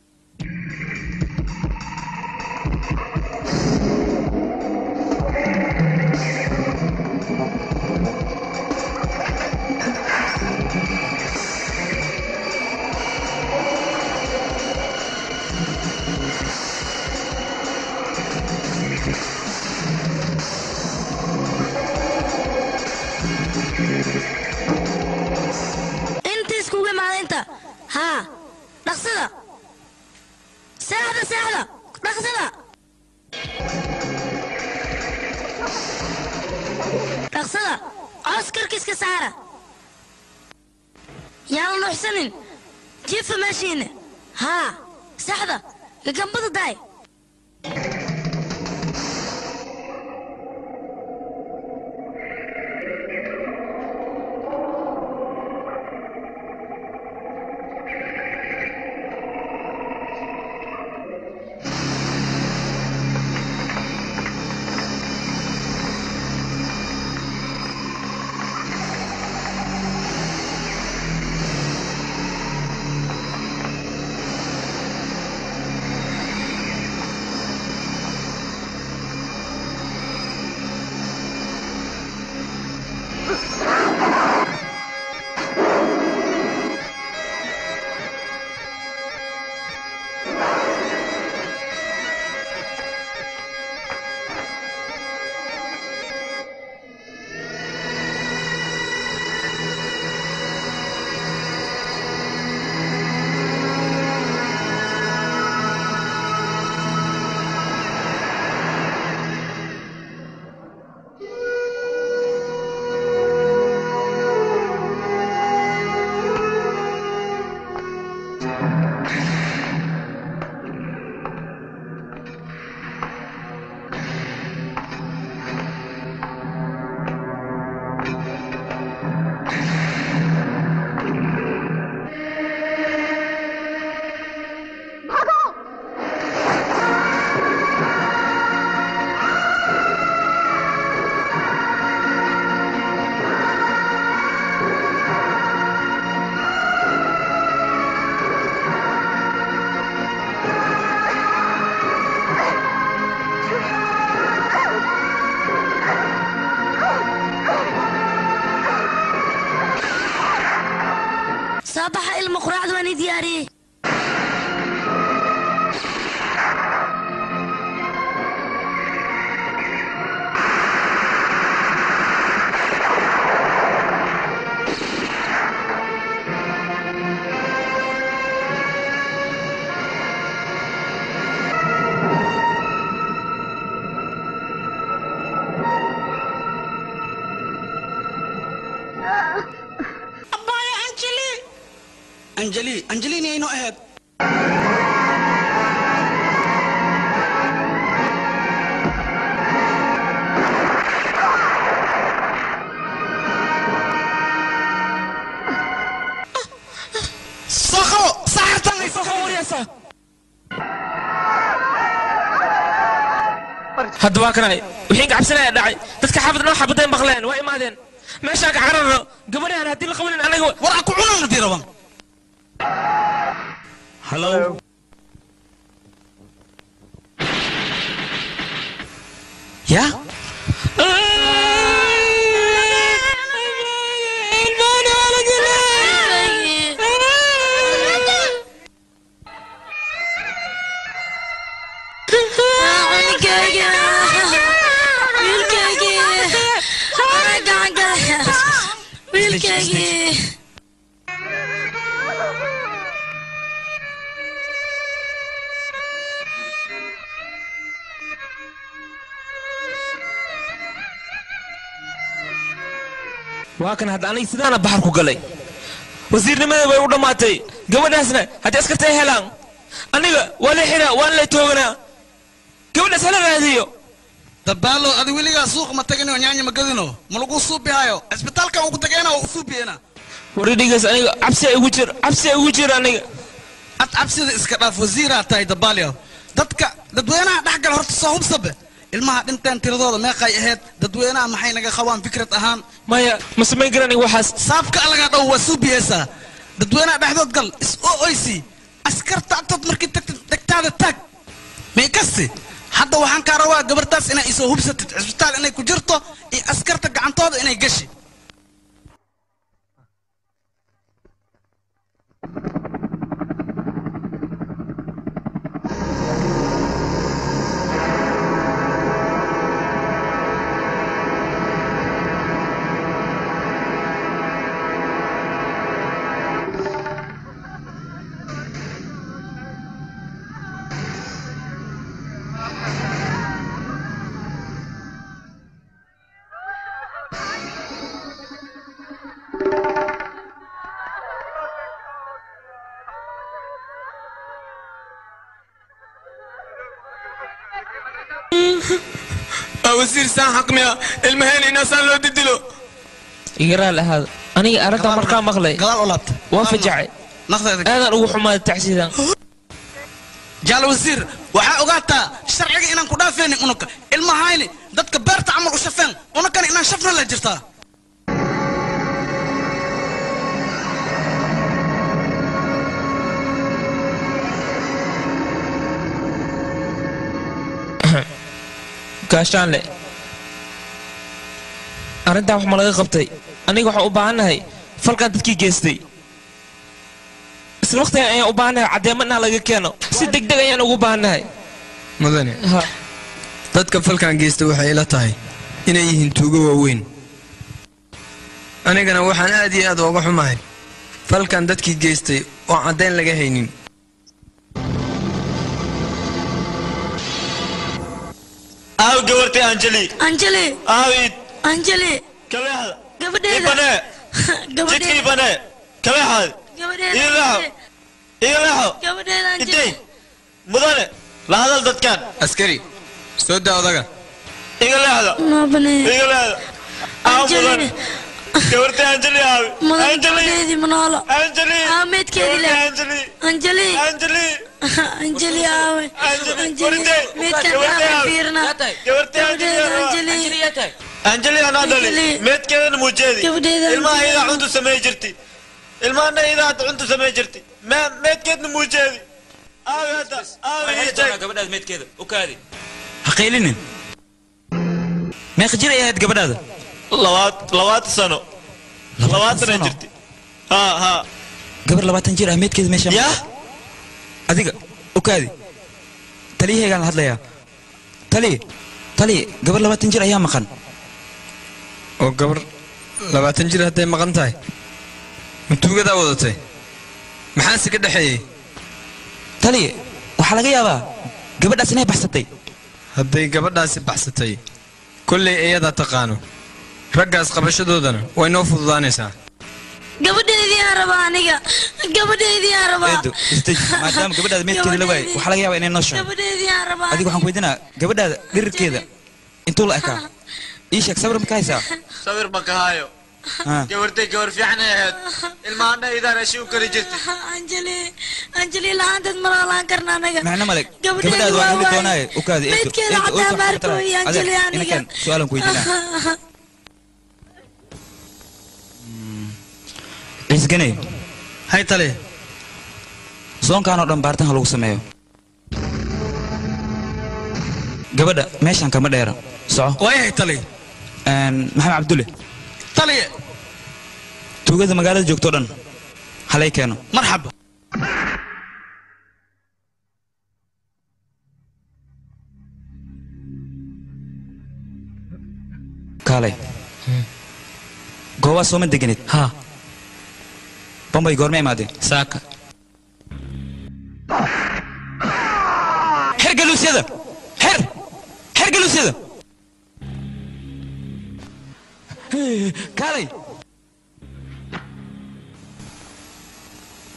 inta iskugu imaada inta haa dhaqsada seexda seexda dhaqsada dhaqsada coos karkiiska saara yaala nuuxsanin jiifa meeshiina haa seexda gagambada daay soo baxa ilmo quraacda waan ii diyaariyey abbaaya anjeli anjeli anjelini aynu ahayd soo qabo saxartan ay soo qabo waryaasa hadda waa kanay wixii gacabsanaya dhacay dadka xaafad noo xabaday maqleen waa imaadeen meeshaan ka cararno gabadhaan haddii la qabanin anaga war aan ku cunana diraban Hello? ya wiilkayga wiilkayga gacan gala wiilkaygii waa kan hadda aniga sidaana baxar ku galay wasiirnimadii way u dhammaatay gabadhaasna haddii askarta ay helaan aniga waa la xiraa waan la tooganaa gabadhaas hala raadiyo dabaalo adi weligaa suuq ma tagino nyaanya ma gadino ma lagu suubihayo cisbitaalkan ugu tageena waa u suubiyena waridhigaas aniga cabsi igu jir cabsi igu jir aniga ad cabsida iska dhaaf wasiiraa tahay dabaalyo dadka dadweynaha dhexgal horta soo hubsabe ilmaha dhinteen tiradooda meeqay ahayd dadweynaha maxay naga qabaan fikrad ahaan maya ma samayn karani waxaas saabka alagaa dhow waa suubiyeysaa dadweynaha dhexdood gal is o oysi askarta agtood markii tagtid dhegtaada taag may kasti hadda waxaan kaa rabaa gabartaas inay isoo hubsatid cisbitaal inay ku jirto iyo askarta gacantooda inay gashi wasiir saan xaqmiya ilmaheen inasaan loo didilo igaraal ahaada aniga arrintaa markaa maqlay gadaal u laabta waan fajacay aadaan ugu xumaaday tacsiidan jaal wasiir waxaa ogaataa sharciga inaan ku dhaafaynin unugka ilmahayni dadka beerta camal u shafeen unugkana inaan shafna la jirtaa gaashaanle arrintaa wax ma laga qabtay aniga waxaan u baahannahay falkan dadkii geystay isla waqtigan ayaan u baahannahay caddeemo inaa laga keeno si degdeg ayaan ugu baahannahay mudane dadka falkan geysta waxay ila tahay inay yihiin tuugo waaweyn anigana waxaan aad iyo aad ooga xumahay falkan dadkii geystay oo caddayn laga haynin aaw gabartay anjeli anjeli aawid anjeli kabeexda gabadheeda ibane gabadheeda jidka ibane kabeexaad gabadheeda ii leexo ii leexo gabadheeda intay anjeli mudane la hadal dadkan askari soo daa odaga iga leexda maabane iga leexda aaw mudane gabartay anjeli aawi mudan anjeli gabadheedii manoolo anjeli aameedkeedii le anjeli anjeli anjeli anjeli aawe anjeli meedkan aawe fiirna gabadheeda anjeli anjeli anaa dhali Anjeli. meedkeedana muujeedi Gabadheeda ilmaha Anjeli. idaa cuntu samey jirti ilmahana idaa hadda cuntu samey jirti me- meedkeedna muujeedi aawi hadda aawi ii sheeg gabadhaada meedkeeda u kaadi ha qaylinin meeqa jir ay ahayd gabadhaada labaat labaatan sano labaatana jirti ha ha gabar labaatan jir ah meedkeeda meesha ya adiga u kaadi taliyahaygaan la hadlayaa taliye taliye gabar labaatan jir ayaa maqan oo gabar labaatan jir hadday maqan tahay ma tuugadaa wadatay maxaase ka dhexeeyey taliye waxaa laga yaabaa gabadhaas inay baxsatay hadday gabadhaasi baxsatay kollay iyadaa taqaano raggaas qabashadoodana way noo fududaanaysaa gabadheedii aan rabaa aniga gabadheedii aan rabaa eedo isdeji maadaama gabadhaada meedkeeda la waayay waxaa laga yaabaa inay noo sheego gabadheedii aan rabaa adiga waxaan ku weydiinaa gabadhaada dhirirkeeda intuu la ekaa ii sheeg sabir ma ka haysaa sawir ma ka hayo Ha. gabartay gabar fiican ay ahayd ilmahana idaa rashi u kali jirti anjeli anjeli la-aanteed ma noolaan karna anaga macno male Gabadheedu gabadhaada waa waan heli waaye. doonaaye u kaadi eedo Meydkeeda eedo xataa oo soo maarko xamatala iyo Anjeli adiga aniga. inakan su-aalan ku weydiinaa ciisganey hay tale soonkaan oo dhan baaritaanka lagu sameeyo gabadha meeshaan kama dheera soco waayahay tale Een, maxamed cabdulle taliye tuugada magaalada joogto o dhan halay keeno marxaba kaalay goobaa sooma deganid ha bombay goorma imaadeen saaka xer galuusyada xer xer galuusyada kaalay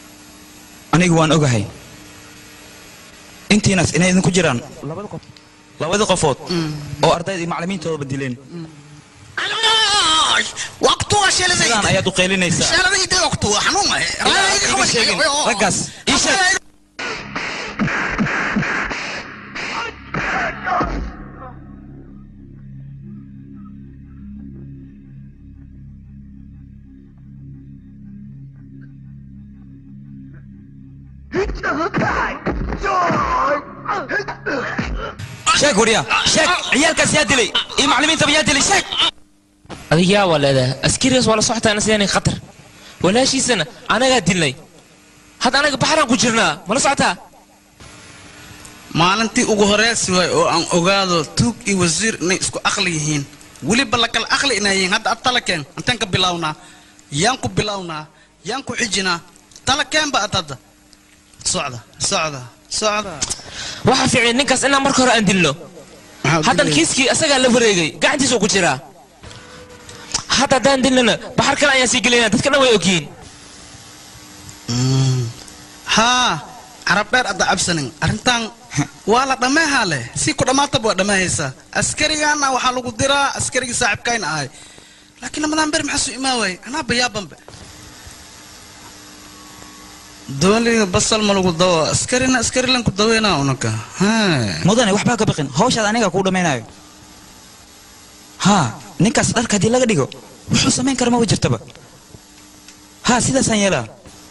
anigu waan ogahay intiinaas inay idinku jiraan labada qof labadii qofood oo ardayda iyo macallimiintoodaba dileen waqtuga sheelada sidaan ayaad u qaylinaysaa sheelada ide waqtuga xanuun ah Ilaa aad iga sheegin raggaas ii sheeg sheeg wariya sheeg ciyaalkaas yaa dilay iyo macallimiintaba yaa dilay sheeg adiga yaa waa leedahay askarigaas waa la socotaa sidaan khatar walaashiisana anagaa dilnay hadda anaga baxraan ku jirnaa mala socotaa maalintii ugu horeysi waay oo aan ogaado tuug iyo wasiir inay isku aqli yihiin weliba la kala aqli inay yihiin hadda ad talakeen intaan ka bilownaa yaan ku bilownaa yaan ku xijinaa talakeen ba ad hadda socda socda socda waxaa fiican ninkaas inaan marka hore aan dilno haddan kiiskii asagaa la wareegay gacantiisa ku jiraa hadda haddaan dilnana baxar kale ayaan sii gelinaa dadka dhan way ogyihiin haa carab dheer adda cabsanin arrintan waa la dhammeehaa leh si ku dhammaataba waa dhammeehaysaa askarigaana waxaa lagu diraa askarigii saaxiibkayna ahay laakiin lamadaan ber maxaa soo imaa waayey anaa bayaabanbe dooliga basal ma lagu dawo askarina askari lan ku daweynaa unaka mudane waxbaa ka baqin hawshaad aniga kuu dhammaynayo haa ninkaas dharka haddii laga dhigo wuxuu samayn kara maba jirtaba haa sidaasaan yeelaa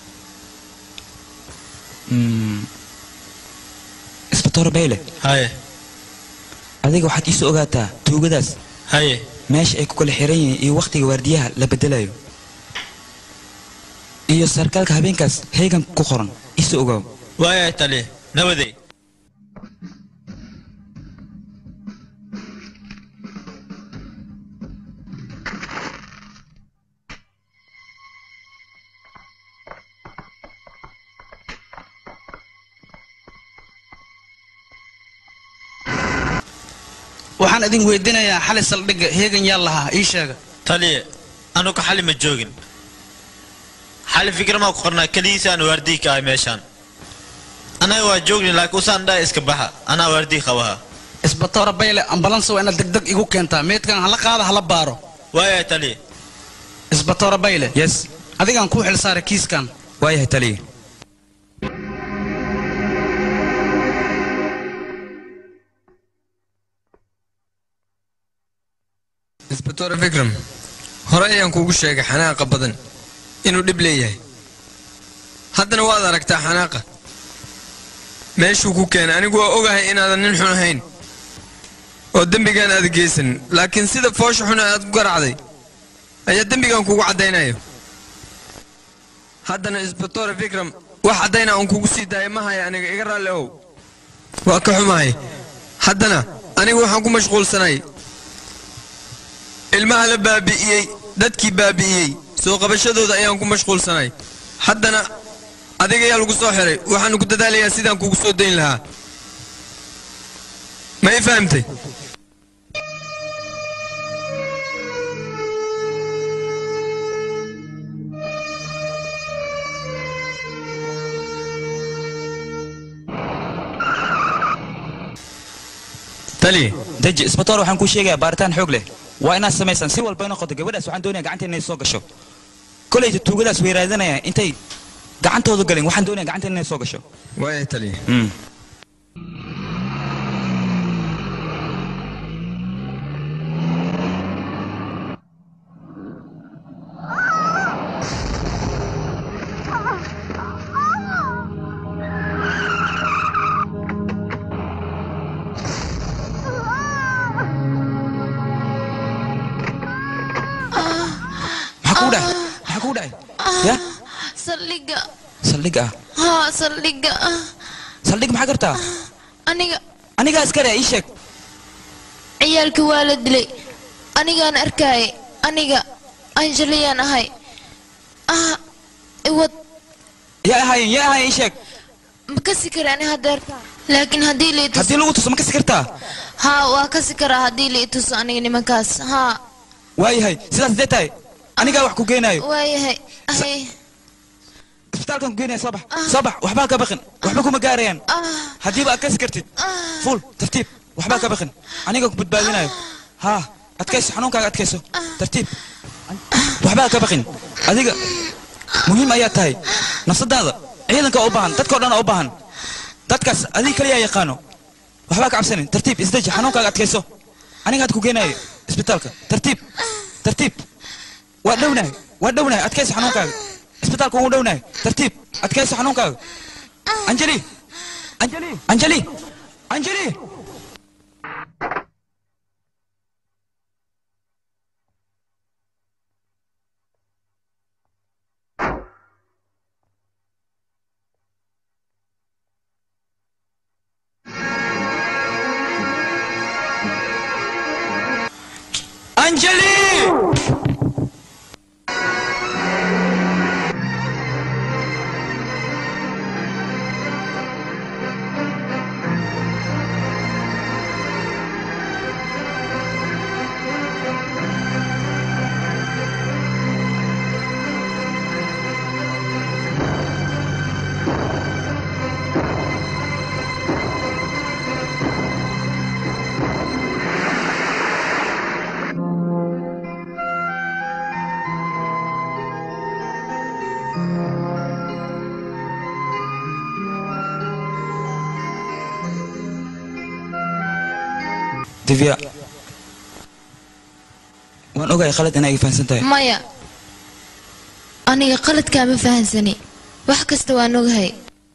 isbatoor bayle haye adiga waxaad iisoo ogaataa tuugadaas haye meesha ay ku kala xiran yihiin iyo wakhtiga waardiyaha la bedelayo iyo sarkaalka habeenkaas heegan ku qoran iisoo ogaaw waayahay taliya nabaday waxaan idin weydiinayaa xali saldhigga heegan yaa lahaa ii sheega taliya anuka xali ma joogin xali fikirmaa ku qornaa keligiisa aan waardii ka ahay meeshaan anaga waa joogni laakiin usaan dhaa iska baxa anaa waardii qabaha isbatoora bayle ambalansa waa inaad degdeg igu keentaa meydkan hala qaada hala baaro waayahay taliya isbatoora bayle yes adigaan kuu xilsaaray kiiskan waayahay taliya isbatoore fikram hore ayaan kuugu sheegay xanaaqa badan inuu dhib leeyahay haddana waad aragtaa xanaaqa meeshuu ku keenay anigu waa ogahay inaadan nin xun ahayn oo dembigaan aad geysan laakiin sida foosha xun aad ku garacday ayaa dembigan kugu caddaynayo haddana isbatoore fikram wax caddayna aan kugu sii daaya ma haya aniga iga raalli ow waa ka xumahay haddana anigu waxaan ku mashquulsanay ilmaha la baabi'iyey dadkii baabi'iyey soo qabashadooda ayaan ku mashquulsanay haddana adiga ayaa lagu soo xiray waxaanu ku dadaalayaa sidaan kugu soo dayn lahaa ma i fahamtay tali deji isbatoor waxaan kuu sheegayaa baaritaan xoog leh waa inaad samaysaan si walba noqoto gabadhaas waxaan doonayaa gacanteena inay soo gasho kolayta tuugadaas weeraadanaya intay gacantooda galin waxaan doonayaa gacanteena inay soo gasho waaya tali maxaa kuu dhahay maxaa kuu dhahay ya saldhigga saldhig ah haa saldhigga saldhig maxaa gartaa aniga anigaa iskale ii sheeg ciyaalkii waa la dilay anigaan arkaaye aniga anjaliyaan ahay ah iwad yaa ahaayeen yaa ahaayeen ii sheeg ma kasi kara ani hadeerta laakiin haddii la ituso haddii lagu tuso ma kasi kartaa haa waa kasi karaa haddii la ituso aniga nimankaas haa waayahay sidaas dee tahay anigaa wax ku geenaayo waayahay ahay isbitaalkan ku geenaya soo bax soo bax waxbaa ka baqin waxba kuma gaarayaan haddiiba aad kasi kartid fuul tartiib waxbaa ka baqin aniga ku badbaadinayo haa adkayso xanuunkaaga adkayso tartiib waxbaa ka baqin adiga muhiim ayaa tahay nafsadaada ciidanka u baahan dadkao dhan u baahan dadkaas adiga kaliyaa yaqaano waxbaa ka cabsanin tartiib isdeji xanuunkaaga adkayso aniga had ku geenayo isbitaalka tartiib tartiib waa dhownahay waa dhownahay adkayso xanuunkaaga isbitaalka ugu dhownahay tartiib adkayso xanuunkaaga anjeli anjeli anjeli anjeli anjeli divya waan ogahay khalad inaa iga fahansan tahay maya aniga qaladkaa ma fahansani wax kasta waan ogahay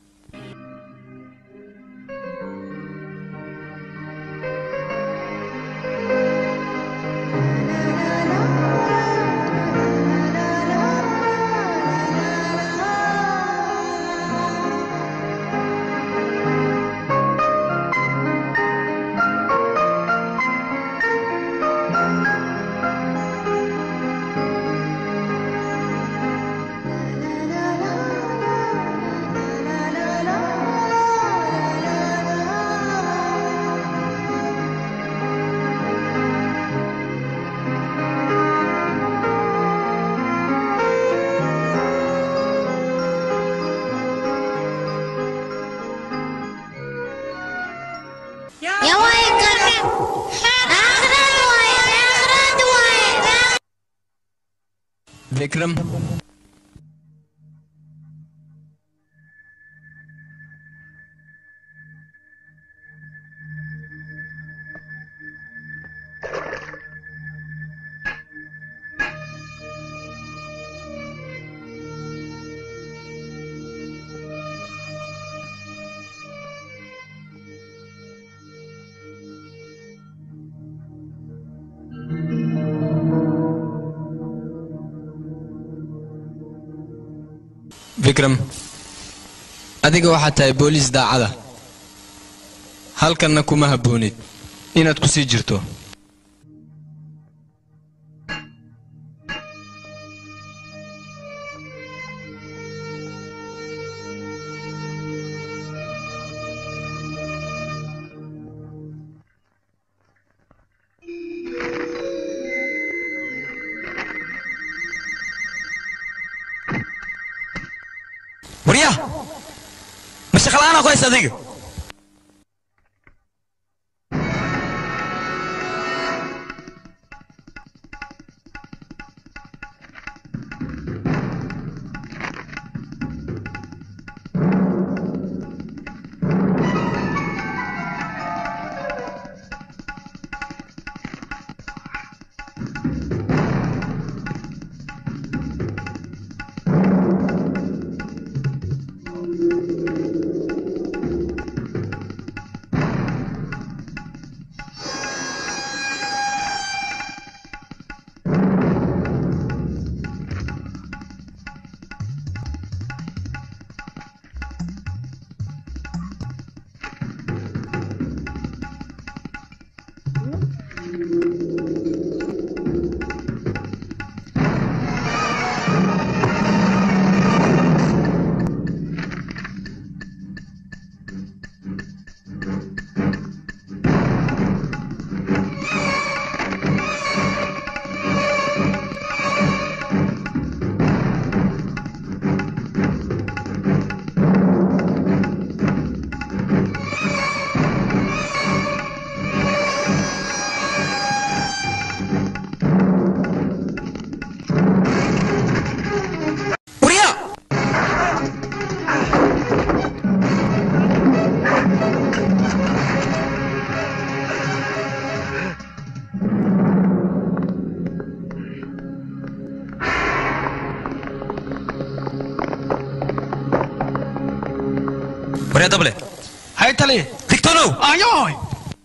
vikram vikram adiga waxaad tahay booliis daacada halkanna kuma habboonid inaad ku sii jirto warya ma shaqala'aanaa ku haysa adiga waryaa dable hay tali digtoonow ayoy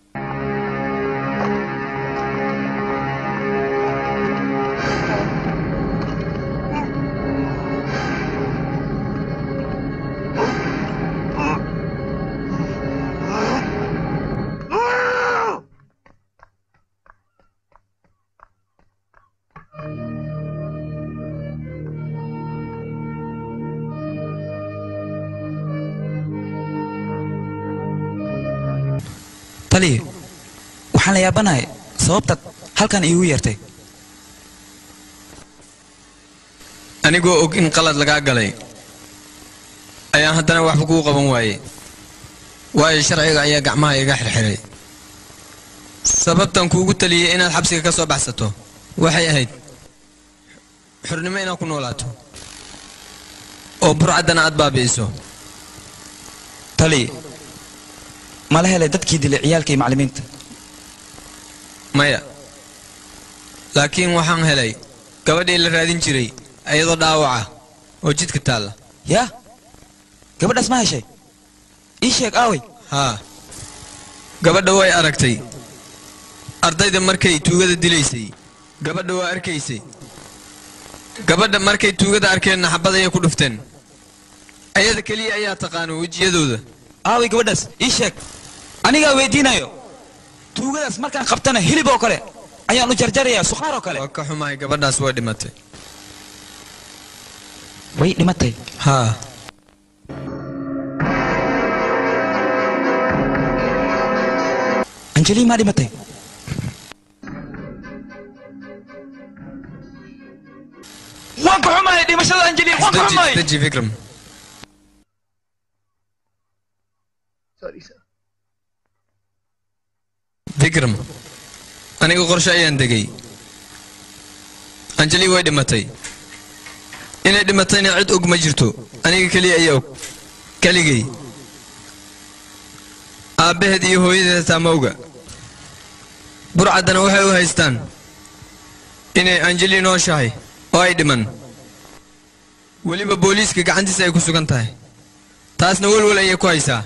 taliya waxaan la yaabanahay sababtaad halkan iigu yeertay anigoo og in qalad lagaa galay ayaan haddana waxba kuu qaban waayey waayo sharciga ayaa gacmaha iga xirxiray sababtan kuugu taliyey inaad xabsiga ka soo baxsato waxay ahayd xurnimo inaad ku noolaato oo burcaddana aad baabi'iso taliya mala helay dadkii dilay ciyaalka iyo macallimiinta maya laakiin waxaan helay gabadhii la raadin jiray iyadoo dhaawaca oo jidka taalla yaa gabadhaas ma heshay ii sheeg aaway haa gabadha way aragtay ardayda markay tuugada dilaysay gabadha waa arkaysay gabadha markay tuugada arkeenna xabad ayay ku dhufteen ayada keliya ayaa taqaano wejiyadooda aaway gabadhaas ii sheeg anigaa weydiinayo tuugadaas markaan qabtana hilib oo kale ayaan u jarjarayaa sukhaar oo kale waa ka xumahay gabadhaas way dhimatay way dhimatay haa anjeli maa dhimatay waan ka xumahay dhimashada anjeli waan ka xumahay deji fikram fikram aniga qorshe ayaan degay anjeli way dhimatay inay dhimatayna cid og ma jirto aniga keliya ayaa og keligay aabbaheed iyo hooyadeed taa ma oga burcaddana waxay u haystaan inay anjeli nooshahay oo ay dhiman weliba booliiska gacantiisa ay ku sugan tahay taasna welwel ayay ku haysaa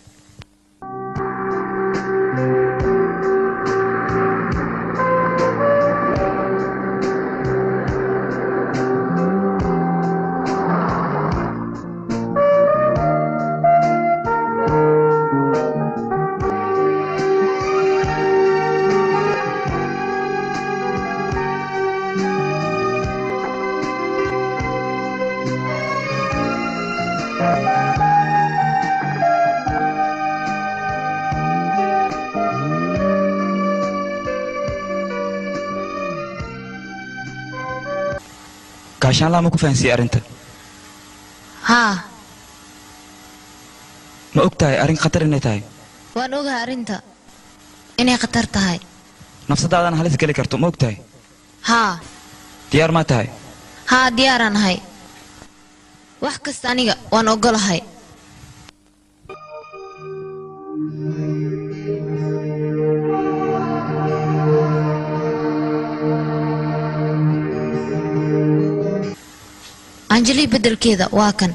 gaashaanlaa ma ku fahansiiyey arrinta haa ma og tahay arrin khatar inay tahay waan ogahay arrinta inay khatar tahay nafsadaadana halis geli karto ma og tahay haa diyaar maa tahay haa diyaaraan ahay wax kasta aniga waan ogolahay anjeli beddelkeeda waa kan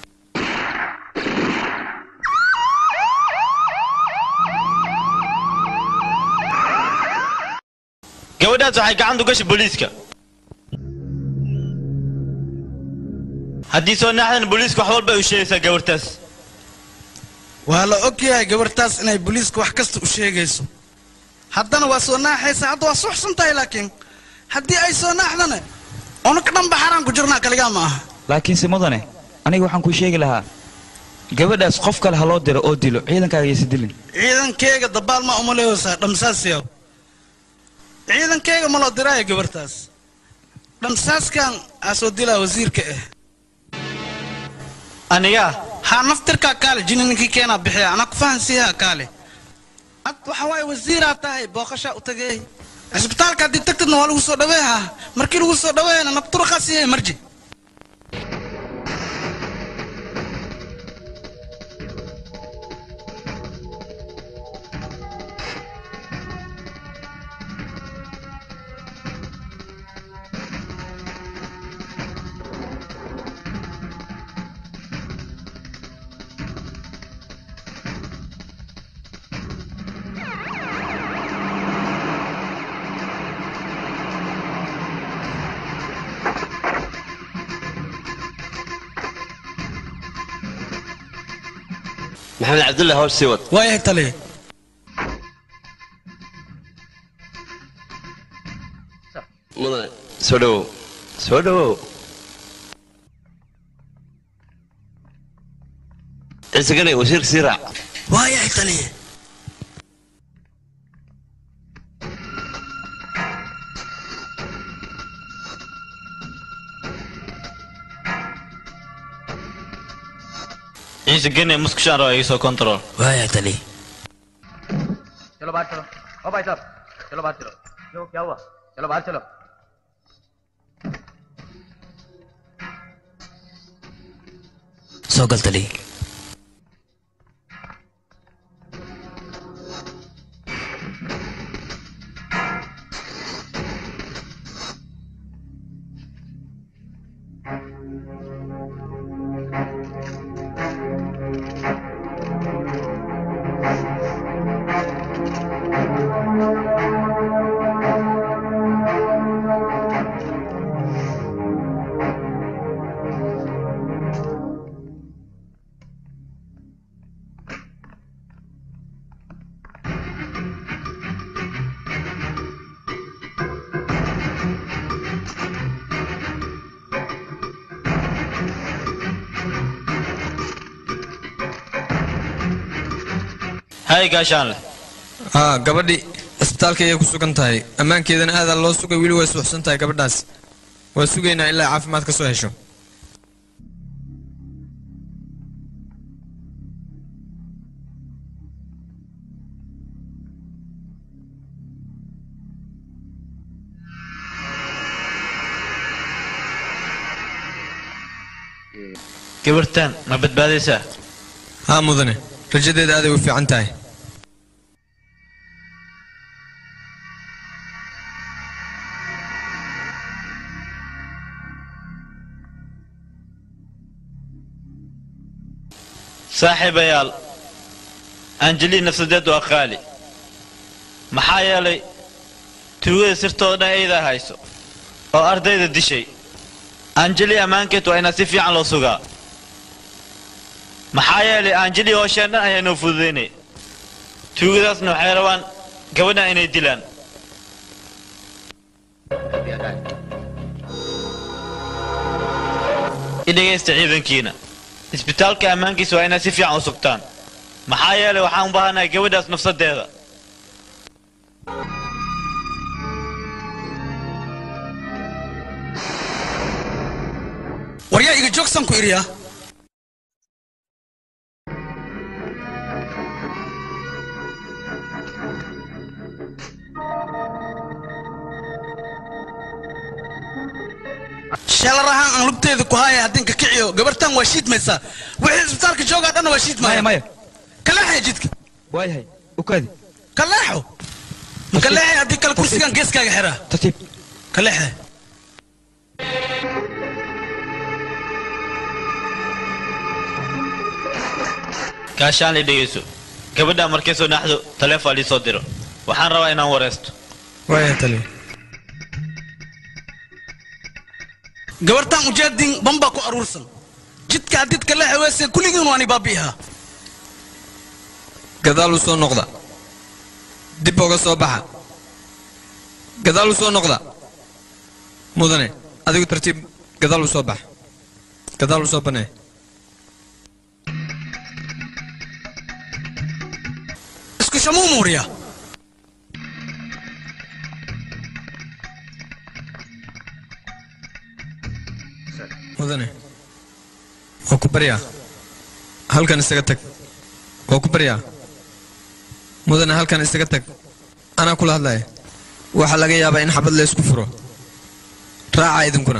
gabadhaas waxay gacanta u gashay booliiska haddii soo naaxdan booliiska wax walba ay u sheegaysaa gabartaas waa la og yahay gabartaas inay booliiska wax kasta u sheegayso haddana waa soo naaxaysa hadda waa suxsan tahay laakiin haddii ay soo naaxdana unaka dhanba xaraan ku jirnaa kaligaa ma aha laakiinse mudane aniga waxaan kuu sheegi lahaa gabadhaas qof kale ha loo diro oo dilo ciidankaaga yaysa dilin ciidankeyga dabaal maa uma leeysaa dhamsaasyaw ciidankeyga ma loo diraayo gabartaas dhamsaaskan aa soo dilaa wasiirka ah aniga haa naftirkaa kaale jini ninkii keenaa bixiya anaa ku fahansiiyaa kaale ad waxa waaye wasiiraa tahay booqashaa u tageey cisbitaalka haddii tagtidna waa lagu soo dhaweehaa markii lagu soo dhaweeyana nabturaqaa siiyay marji maxamed cabdulle hawsh sii wad waayahay taliya mudane soo dhowow soo dhowow ciise ganay wasiirka sii raac waayahay taliya ciise gene muskushaan raba iga soo control waayahay taliya चलो बाहर चलो ओ भाई साहब चलो बाहर चलो क्यों क्या हुआ चलो बाहर चलो soo gal taliya hay gaashaan leh haa gabadhii cisbitaalka ayay ku sugan tahay ammaankeedana aadaa loo sugay weli way suuxsan tahay gabadhaas waa sugaynaa ilaa caafimaad ka soo hesho gabartan ma badbaadaysaa haa mudane rajadeeda aaday u fiican tahay saaxiibayaal anjeli nafsadeed waa qaali maxaa yeelay tuugada sirtooda dhan aydaa hayso oo ardayda dishay anjeli ammaankeed waa inaa si fiican loo sugaa maxaa yeelay anjeli hoosheen dhan ayaa noo fududaynay tuugadaasna waxay rabaan gabadhan inay dilaan i dhegaysta ciidankiina isbitaalka ammaankiisa waa inaad si fiican u sugtaan maxaa yeelay waxaan u baahanahay gabadhaas nafsadeeda waryaa iga joogsan ku iriya sheelar ahaan aan lugteeda ku haaya haddin ka kiciyo gabartan waa shiidmaysaa wixii isbitaalka joogaa dhanna waa shiidmaya maya kaleexaya jidka waayahay ukaadi kaleexo ma kaleexay haddii kale kursigan geeskaaga xiraa tartiib kaleexe gaashaan la dhegayso gabadha markay soo naxdo taleefon lii soo diro waxaan rabaa inaan wareysto waaya taliya gabartan ujeedin bambaa ku aruursan jidka haddid kaleexe weese kulligiin waani baabi'ihaa gadaal u soo noqda dib uga soo baxa gadaal u soo noqda mudane adigu tartiib gadaal u soo bax gadaal u soo banee isku shamuu muuriya mudane waa ku baryaa halkan isaga tag waa ku baryaa mudane halkan isaga tag anaa kula hadlaya waxaa laga yaabaa in xabad la isku furo raaca idinkuna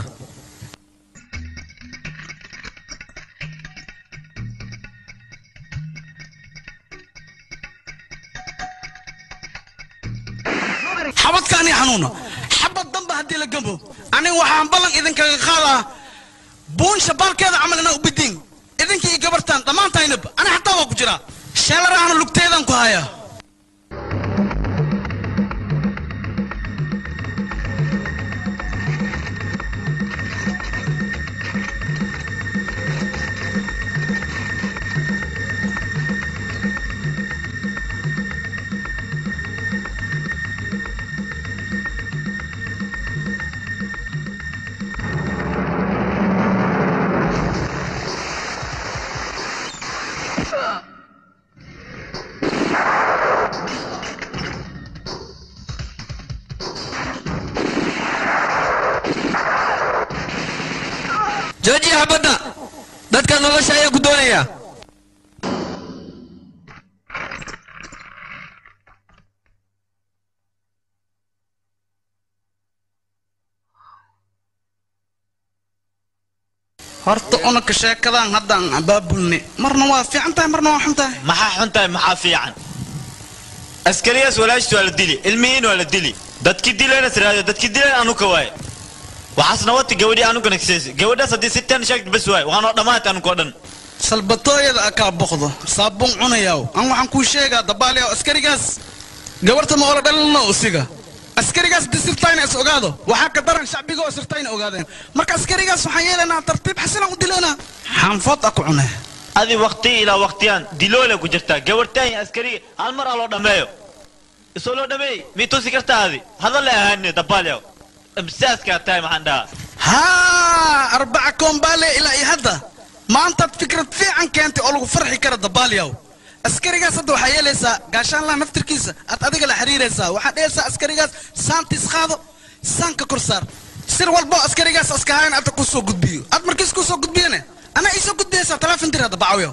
xabadkaani xanuuna xabad damba haddii la gambo aniga waxaan ballan idinkaga qaadaa buun shabaalkeeda camal inaa u bidiin idinkii i gabartaan dhammaantaynaba ani xataa waa ku jiraa sheelarahana lugteedaan ku hayaa habadda dadka nolosha ayaa ku doonaya horta unaka sheekadan haddaan abaabulni marna waa fiican tahay marna waa xun tahay maxaa xun tahay maxaa fiican askariyaas walaashtu waa la dili ilmihiin waa la dili dadki dilayna siraado dadki dilayna anuka waaye waxaasna wati gabadhii anuka nagseesi gabadhaas haddii si tan sheegta bas waaye waxaanoo dhammaanta anuka oo dhan salbatooyada akaa boqdo saabuun cunayaw an waxaan kuu sheegaa dabaaliyaw askarigaas gabarta ma oola dhalino usiga askarigaas haddii sirtayna is ogaado waxaa ka daran shacbiga oo sirtayna ogaadeen marka askarigaas waxaan yeelaynaa tartiib xasilan u dilaynaa xaanfood a ku cunee adi waqti ilaa waqtiyaan diloole ku jirtaa gabartaan iyo askariga hal mar aa loo dhammeeyo isoo loo dhameey mii tusi kartaa adi hadal ahaane dabaalyaw imsaaskaa tahay maxaan dhahaa haa arbaca koombaale ilaa iyo hadda maantaad fikrad fiican keentay oo lagu farxi kara dabaalyaw askarigaas hadda waxaa yeelaysaa gaashaanlaha naftirkiisa aad adiga la xiriiraysaa waxaad dhehaysaa askarigaas saantiis qaado saanka kor saar sir walbo askarigaas askahayn adda kuu soo gudbiyo aad markiis kuu soo gudbiyane anaa iisoo gudbiyaysaa teleefon dir hadda bacawyo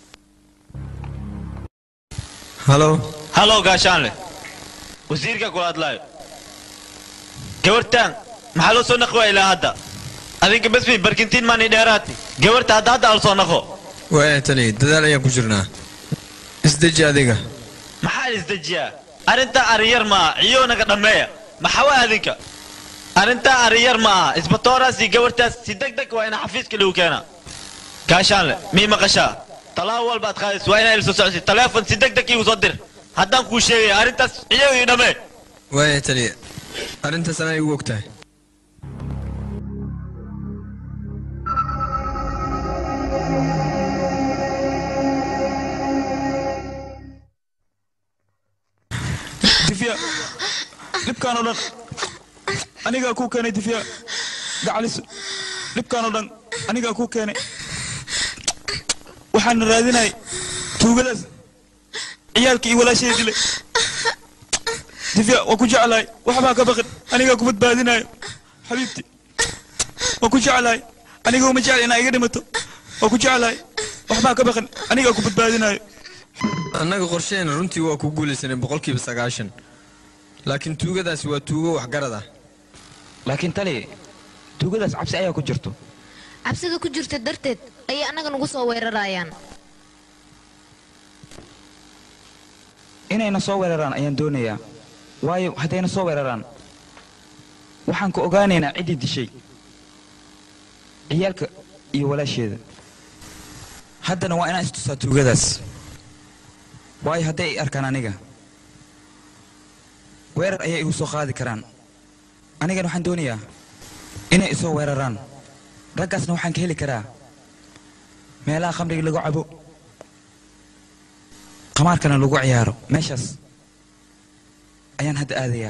halo halo gaashaanle wasiirka kula hadlaayo gabartaan maxaa loo soo naqi waa ilaa hadda adinka besmi barkintiin maani dheeraati gabarta hadda hadda al soo naqo waaya tali dadaal ayaan ku jirnaa isdeji adiga maxaa isdejiyaa arrintaa ariyar ma aha ciyo naga dhammeeya maxaa waa adinka arrintaa ariyar ma aha isbatooraas iyo gabartaas si deg deg waa ina xafiiska lagu keenaa gaashaanle mii maqashaa talaabo walba ad qaadaysa waa inaa ila soo socodsi taleefon si deg deg iigu soo dir haddaan kuu sheegaya arrintaas ciyo ii dhammee waaya tali arrintaas anaa igu ogtahay difya dhibkaan oo dhan anigaa kuu keenay difya gacaliso dhibkaan oo dhan anigaa kuu keenay waxaana raadinay tuugadaas ciyaalkii iyo walaashayda dilay difya waa ku jeclahay waxbaa ka baqin anigaa ku badbaadinayo xabiibti waa ku jeclahay aniga uma jecla inaa iga dhimato waa ku jeclahay waxbaa ka baqin anigaa ku badbaadinayo annaga qorsheena runtii waa ku guulaysanay boqolkiiba sagaashan laakiin tuugadaasi waa tuugo waxgarad ah laakiin tali tuugadaas cabsi ayaa ku jirto cabsida ku jirta darteed ayay annaga nagu soo weerarayaan inayna soo weeraraan ayaan doonayaa waayo haddayna soo weeraraan waxaan ku ogaanaynaa ciddii dishay ciyaalka iyo walaasheeda haddana waa inaan istusaa tuugadaas waayo hadday ay arkaan aniga weerar ayay igu soo qaadi karaan anigana waxaan doonayaa inay isoo weeraraan raggaasna waxaan ka heli karaa meelaha khamriga lagu cabo qamaarkana lagu ciyaaro meeshaas ayaan hadda aadayaa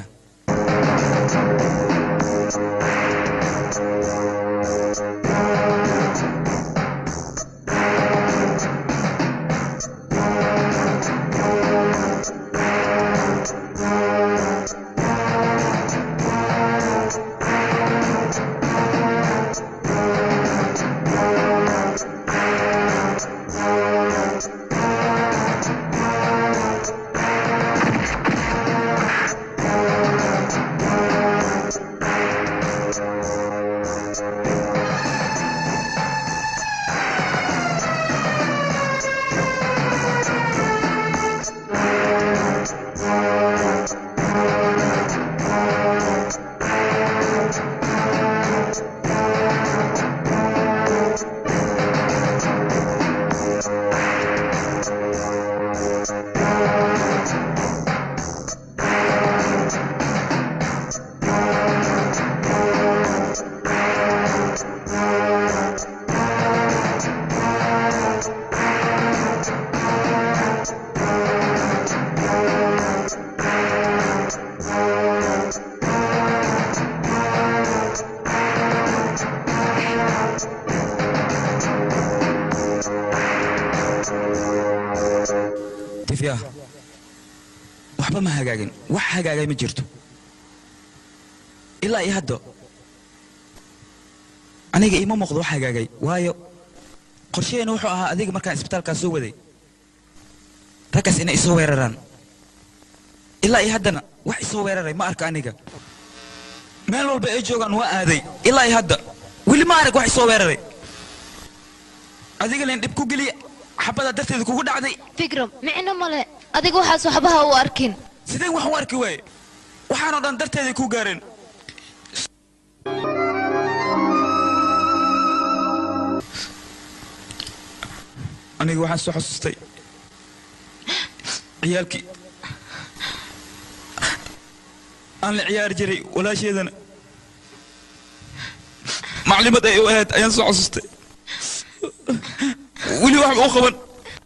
difya waxba ma hagaagin wax hagaagay ma jirto ilaa iyo hadda aniga iima muuqdo wax hagaagay waayo qorshaheena wuxuu ahaa adiga markaan isbitaalkaa soo waday raggaas inay isoo weeraraan ilaa iyo haddana wax isoo weeraray ma arka aniga meel walba ay joogaan waa aaday ilaa iyo hadda weli ma arag wax isoo weeraray adiga leen dhib ku geliya xabada darteeda kugu dhacday fikram micno male adiga waxaas waxbaha u arkin sideen wax u arki waaye waxaanoo dhan darteeday ku gaareen aniga waxaan soo xasuustay ciyaalkii aan la ciyaari jiray walaasheedana maclimad ay u ahayd ayaan soo xasuustay weli waxba u qaban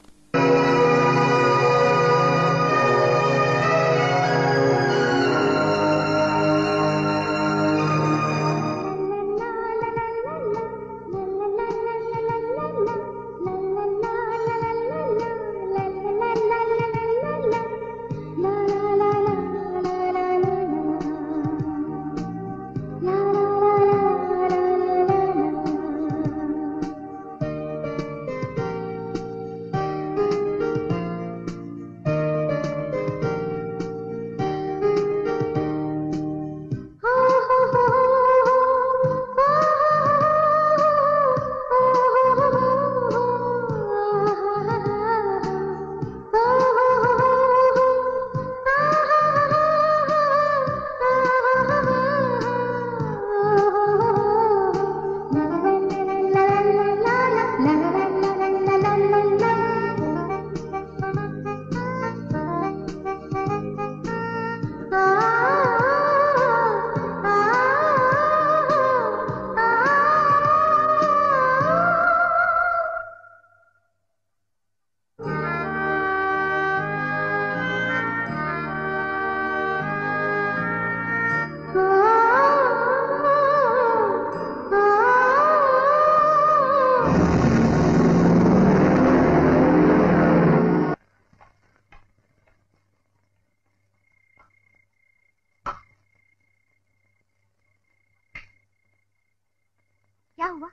क्या हुआ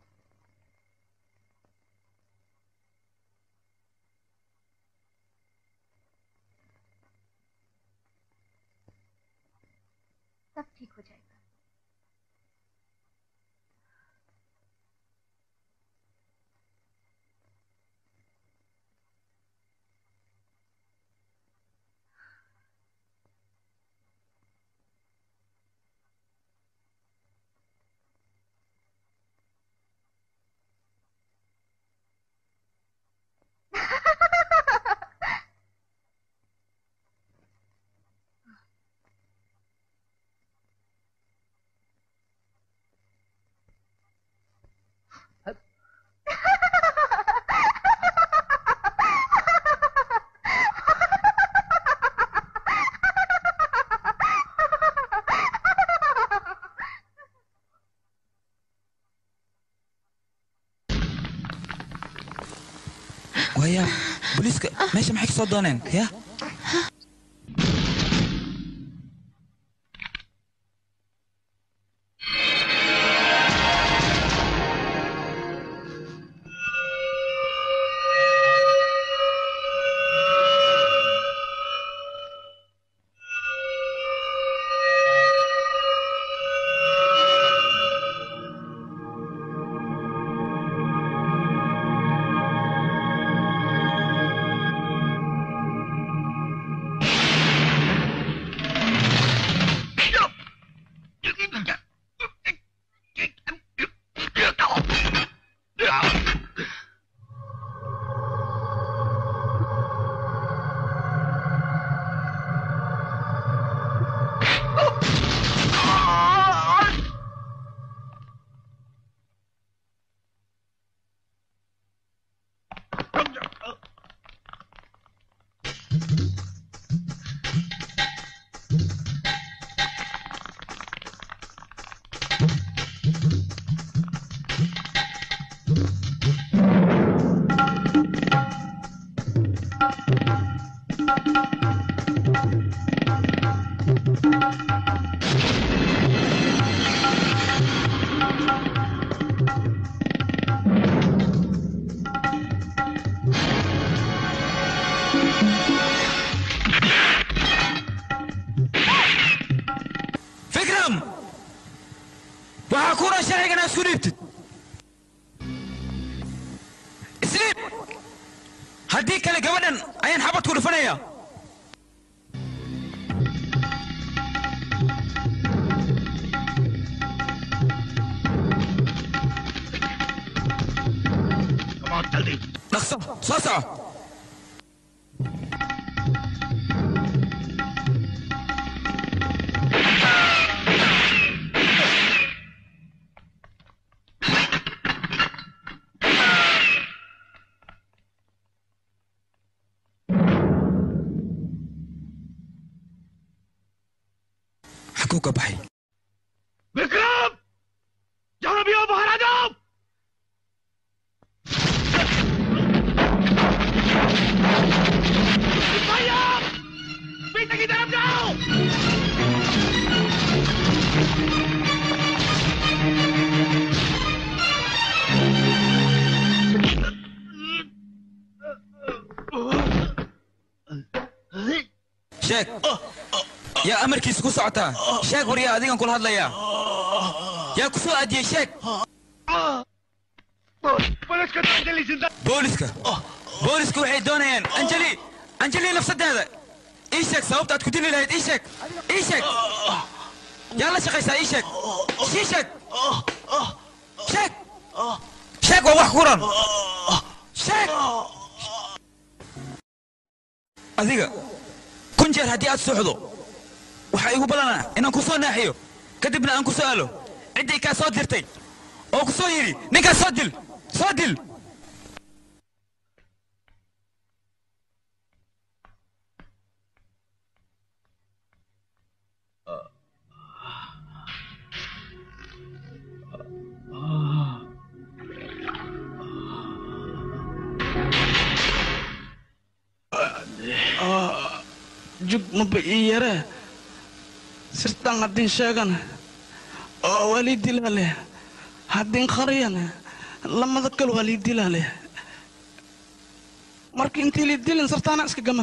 सब ठीक हो जाएगा waya booliiska meesha maxay ka soo dooneen ya हाँ haddii kale gabadhan ayaan xabad ku dhufanaya dhaqso soo soco xaguu ka baxay Vikram जाओ भी हो बाहर आ जाओ भैया पीछे की तरफ जाओ sheeg yaa amarkiisa ku socotaa sheeg waryaa adigan kula hadlayaa yaa ku soo aadiyey sheeg police को तो अंजलि जिंदा booliska booliska waxay doonayaan anjali anjali nafsadeeda ii sheeg sababta aad ku dili lahayd ii sheeg ii sheeg yaa la shaqaysaa ii sheeg ii sheeg sheeg sheeg waa wax kuran sheeg adiga kun jeer haddii aad suuxdo waxaa igu ballanaa inaan ku soo naaxiyo kadibna aan ku su'aalo ciddii kaa soo dirtay oo ku soo yidhi ninkaas soo dil soo dil jug maba ii yare sirtan haddin sheegana oo waa lii dilaale haddin qariyana lamada kale waa lii dilaale marka intii lii dilin sirtaana iska gama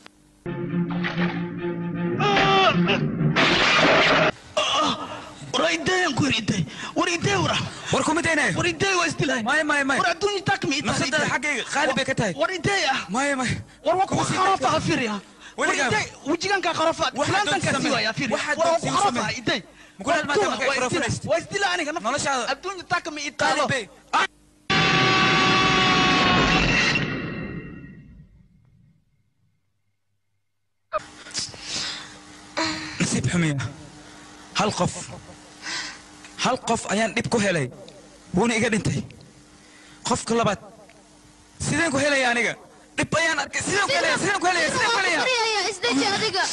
war ideeyan ku yar idey war idey wara war kuma daynay war idey waa isdilaay may may may war adduunya takmi nafsadada xaggayga qaali bay ka tahay war idey ah may may war waa ku kharafa ha fiiriya war Weligaa- idey wejiganka kharafa Waxaad fulaantanka doonta siwaya samee. fiiriya Waxaad war waa ku doonta kharafa samee. idey Mukulaad maanta markay kharafanaysid. waa isdila aniga naf- Noloshaada- adduunya takmi itaalo Qaali bay- nasiib xumiya hal qof hal qof ayaan dhib ku helay wuuna iga dhintay qofka labaad sideen ku helaya aniga dhib ayaan arkay sideen ku helaya sideen ku helaya sideen ku helaya Fariya, isdeji adiga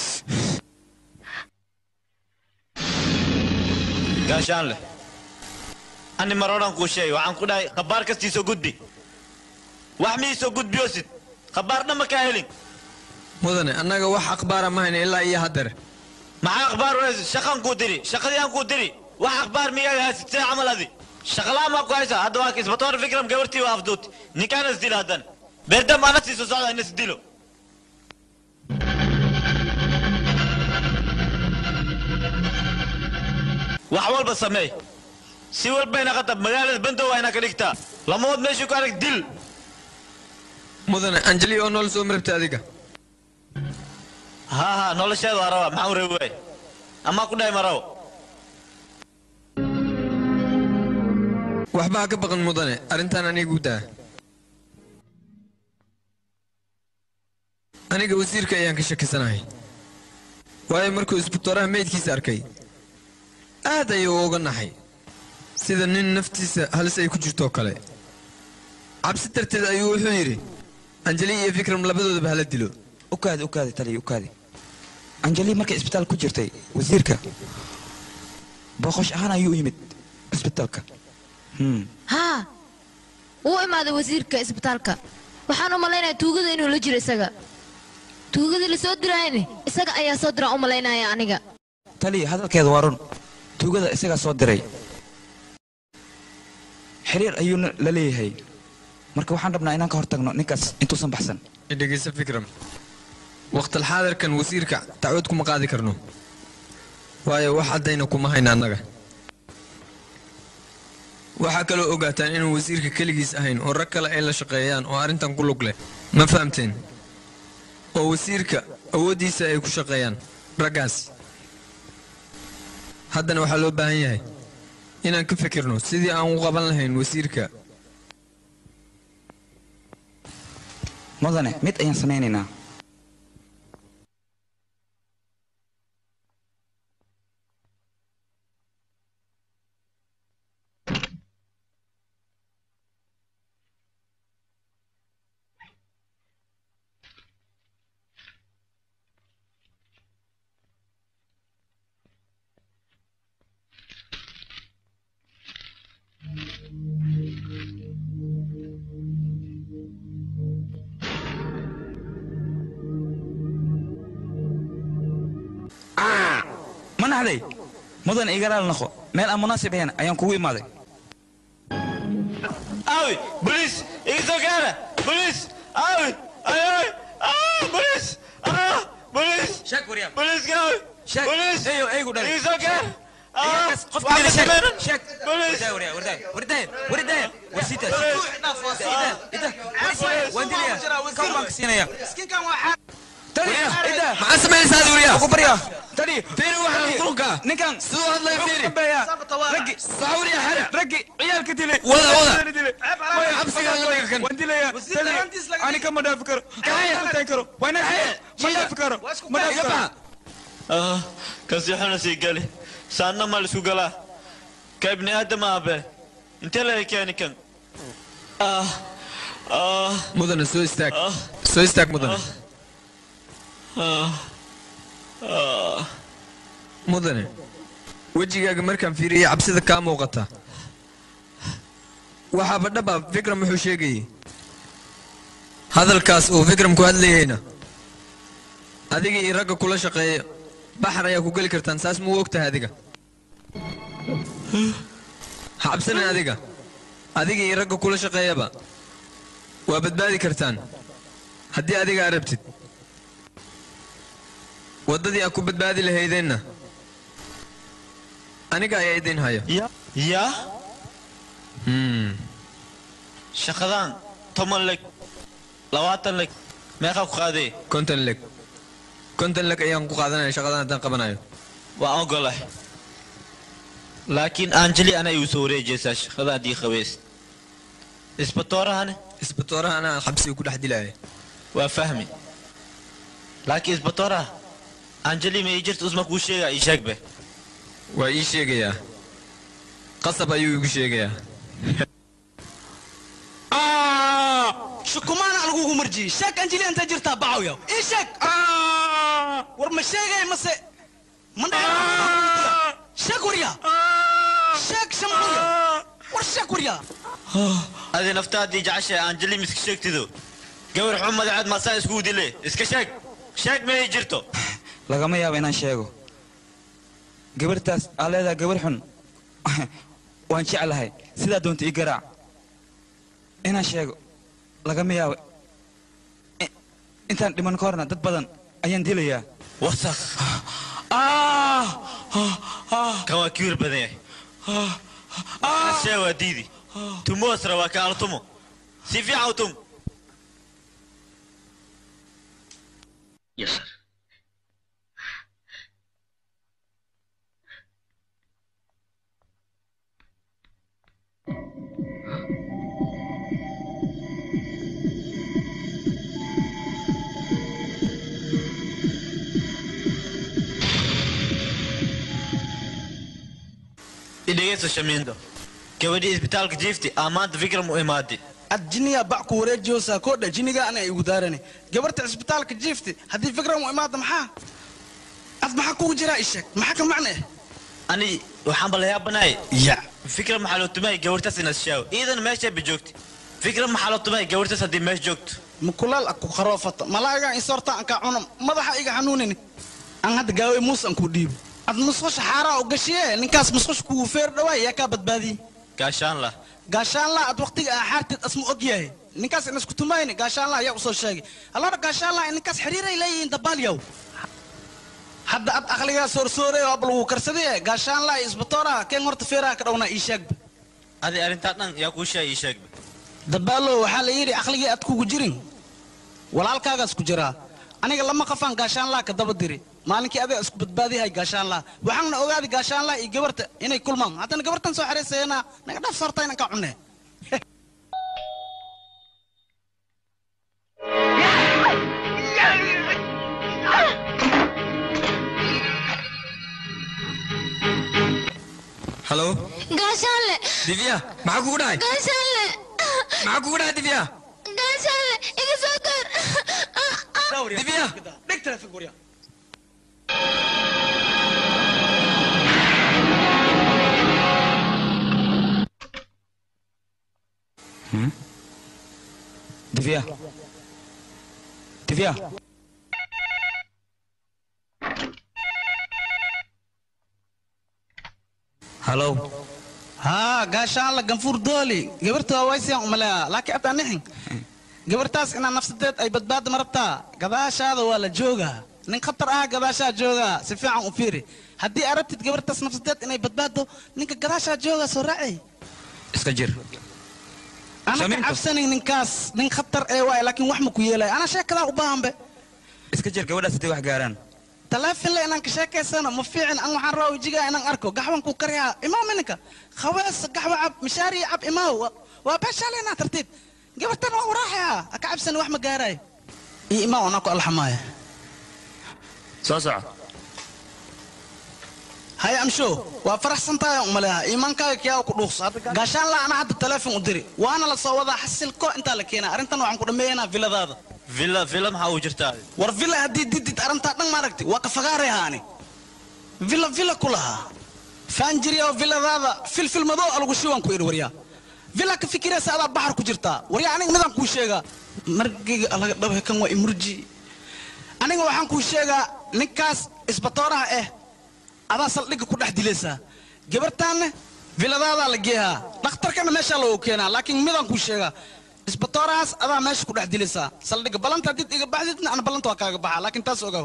gaashaan leh ani maroodhan kuu sheegay waxaan ku dhahay khabaar kastii soo gudbi wax mii soo gudbiyosid khabaar dhan ma kaa helin mudane annaga wax akhbaara ma hayna ilaa iyo haddeer maxaa akhbaar wanaagsan shaqan kuu diri shaqadii aan kuu diri wax akhbaar miyaaga haysid see camal adi shaqalaa maa ku haysaa hadda waa kisbatoor fikram gabartii waa afduut ninkaana isdila haddan beerdam ana sii soo socda ina isdilo wax walba sameey si walbayna qatab magaalada bandow waa inaa ka dhigtaa lamood meeshii ku arag dil mudane anjeli oo nool soo marabta adiga ها ها nolosheeda waa rabaa maxaa u reebi waay amaa ku dhahay ma rabo waxba ha ka baqan mudane arrintan anigu daa aniga wasiirka ayaan ka shakisanahay waayo markuu isbitooraha meydkiisa arkay aad ayuu uga naxay sida nin naftiisa halis ay ku jirtoo kale cabsi darteed ayuu wuxuu yidhi anjeli iyo fikram labadoodaba hala dilo ukaadi ukaadi taliya ukaadi anjeli markay isbitaal ku jirtay wasiirka booqosh ahaan ayuu u yimid isbitaalka Hmm. haa wuu imaaday wasiirka isbitaalka waxaan u malaynayaa tuugada inuu la jiro isaga tuugadii la soo diraayne isaga ayaa soo diraan u malaynaya aniga taliya hadalkeeda waa run tuugada isagaa soo diray xiriir ayuuna la leeyahay marka waxaan rabnaa inaan ka hortagno ninkaas intuusan baxsan dhegeysa fikram waqtalxaadirkan wasiirka dacwad kuma qaadi karno waayo wax caddayna kuma hayna annaga waxaa kaloo ogaataan inuu wasiirka keligiis ahayn oo rag kale ay la shaqeeyaan oo arrintan ku lug leh ma fahamteen oo wasiirka awooddiisa ay ku shaqeeyaan raggaas haddana waxaa loo baahan yahay inaan ka fikirno sidii aan u qaban lahayn wasiirka mudane mid ayaan samaynaynaa ma naxday mudan igalaal noqo meel aan munaasib ahayn ayaan kugu imaaday Awi, police! Iso cara! Police! Awi! Ay, ay! Ah, police! Ah, police! Shak William. Police gawi! Shak. Police! Eyo, eygu dhalay. Iso cara! Ah, Iyakas, qof waxba kale shak. samaynan. Shak. Police! Wardaay, wardaay, wardaay, wardaay, wardaay. War sii taas. Police! Ida, ida, ida. Waan dilaya. Kan baan ka siinaya. Tani, ida. maxaa samaynaysaa Duuriya? Ugu barya. Tani. Fiiri waxaan qulunka. Ninkan. Siduu hadlaya fiiri. Raggi. Saxuuriya xare. Raggi. Ciyaalka dilay. Wada, wada. Ciyaalka dilay. Way, Xabsiga laga dhiga kan. Waan dilaya. Tani. Ani kama dhaafi karo. Kama dhaafi karo. Waa inaan xeer. Ma dhaafi karo. Ma dhaafi Iga karo. baxa. Ah, kasi xuna sii gali. Saanna ma lisku galaa. Ka ibni aadam aabe. Intee la keeni kan? Ah, ah, mudane soo istaag soo istaag mudane ah, ah. mudane wejigaaga markaan fiiriyay cabsida kaa muuqata waxaaba dhaba fikram wuxuu sheegayey hadalkaas uu fikram ku hadlayeyna adiga iyo ragga kula shaqeeya baxar ayaa ku geli kartaan saas muu og tahay adiga ha cabsanin adiga adiga iyo ragga kula shaqeeyaba waa badbaadi kartaan haddii adiga aad rabtid waddadii aad ku badbaadi lahaydeenna aniga ayaa idin haya Ya? Ya? Hmm. Shaqadan toban leg, labaatan leg, meeqa ku qaadee? konton leg konton leg ayaan ku qaadanaya shaqadan haddaan qabanayo Waan ogolahay. Laakiin Anjali ana igu soo wareejaysaa shaqada haddii qabeys. Isbatoorahane? isbatooraha anaa xabsiga ku dhex dilaya Waa fahmi. Laakiin isbatooraha Anjali ma ii jirta usma kuu sheegaa ii sheeg be. waa ii sheegayaa qasab ayuu igu sheegayaa shukumaana lagugu marjiyey sheeg anjili inta jirtaa bacaw yaw ii sheeg war ma sheegay mase ma dhaa sheeg warya sheeg shamcuya war sheeg warya Adi naftaadii jeceshahay Anjali miska sheegtido. Gabar xun madaxaad maasaa iskugu dile. Iska sheeg. Sheeg ma ii jirto. lagama yaabo inaan sheego gabartaas aa leedahay gabar xun waan jeclahay sidaa doonta ii garaac inaan sheego lagama yaabo I- intaan dhiman ka horna dad badan ayaan dilayaa wasaq kan waa kiwir badan yahay ashee waa diidi tumoosra waa ka altumo si fiican u tum Yes, sir. idhegeyso shamiindo gabadhii isbitaalka jiifti aa maanta fikram u imaaday ad jiniya bac ku wareejiyoosaa koodha jiniga ana igu daarani gabarta cisbitaalka jiifti haddii fikran u imaada maxaa ad maxaa kugu jiraa ii sheeg maxaa ka macne ani waxaan bala yaabanahay ya fikram maxaa loo tumay gabartaas inaad shaawo iidan meeshay ba joogti fikram maxaa loo tumay gabartaas haddii meesha joogto mukulaal ak ku qaroofata malaaga isorta anka cuna madaxa iga xanuunini aan hadda gaaway muus aan ku dhiibo ad musqusha xaaraa u gashiye ninkaas musqusha kugu feer dhawaay yaa kaa badbaadiyey gaashaan lah gaashaanlaa ad waqtiga aa xaarteed asma og yahay ninkaas in isku tumayni gaashaanlaa ayaa usoo sheegay allora gaashaanlaa in ninkaas xiriiray leeyihiin dabaalyaw hadda ad aqligaa soorsoorey oo abal wuu karsadee gaashaanlaa iyo isbatooraha keen horta feeraha ka dhawnaa ii sheegba adi arrintaa dhan yaa kuu sheegay ii sheeg dabaalo waxaa la yidhi aqligii aad kugu jirin walaalkaagaas ku jiraa aniga lama qafaan gaashaanlaa ka daba diri maalinkii adiga isku badbaadiyahay gaashaanlaa waxaana ogaaday gaashaanlaa iyo gabarta inay kulmaan haddana gabartan soo xeraysayana naga dhaaf sarta inaan ka cunne halo gaashaanle divya maxaa kugu dhacay gaashaanle maxaa kugu dhacay divya gaashaanle iga soo gaar divya dhig taleefon gurya divya divya halow haa gaashaanla ganfuur dooli gabarta waa waysiyaan umaleeyaa laakiin ataa nixin gabartaas inaa nafsadeed ay badbaada marabtaa gadaashaada waa la joogaa nin khatar ah gadaashaa joogaa si fiican u fiiri haddii arabtid gabartaas nafsadeed inay badbaado ninka gadaashaa joogaa soo raacay iska jir ana ka cabsanin ninkaas nin khatar ee waay laakiin wax ma ku yeelaya anaa sheekadaa u baahanbe iska jir gabadhaas haddii wax gaaraan taleefon le inaan ka sheekaysano ma fiicin an waxaan rabaa wejigaa inaan arko gaxwan ku karyaa imaaw mininka khawees gaxwa cab mishaari cab imaaw Wa- waa beeshaaleenaa tartiib gabartan waa waraaxaya ha ka cabsani wax ma gaaraay iyo imaaw anaa ku alxamaaya soo soco haya amsho waa faraxsan tahay umaleeha iimaankaaga kiyaa ku dhuuqso Hadda gaashaan la ana hadda taleefon u diri waana la soo wadaa xasilko intaa la keenaa arrintan waxaan ku dhammeeyanaa viladaada villa villa maxaa uu jirtaa war villa haddii didid arrintaa dhan maaragti waa ka fagaarehaani villa villa ku lahaa faanjiriya oo villadaada filfil madow alagu shiwaan ku idhi waryaa villa ka fikiraysa adaa baxar ku jirtaa waryaa aniga midaan kuu sheegaa margiga alaga dhabe kan waa imurji aniga waxaan kuu sheegaa ninkaas isbatooraha eh adaa saldhigga ku dhex dilaysaa gabartaanne villadaadaa la geehaa dhakhtarkana meeshaa loogu keenaa laakiin midaan kuu sheegaa isbatoorahaas adaa meesha ku dhex dilaysaa saldhigga ballanta haddii iga baxdidna ana ballanta waa kaaga baxaa laakiin taas ogaaw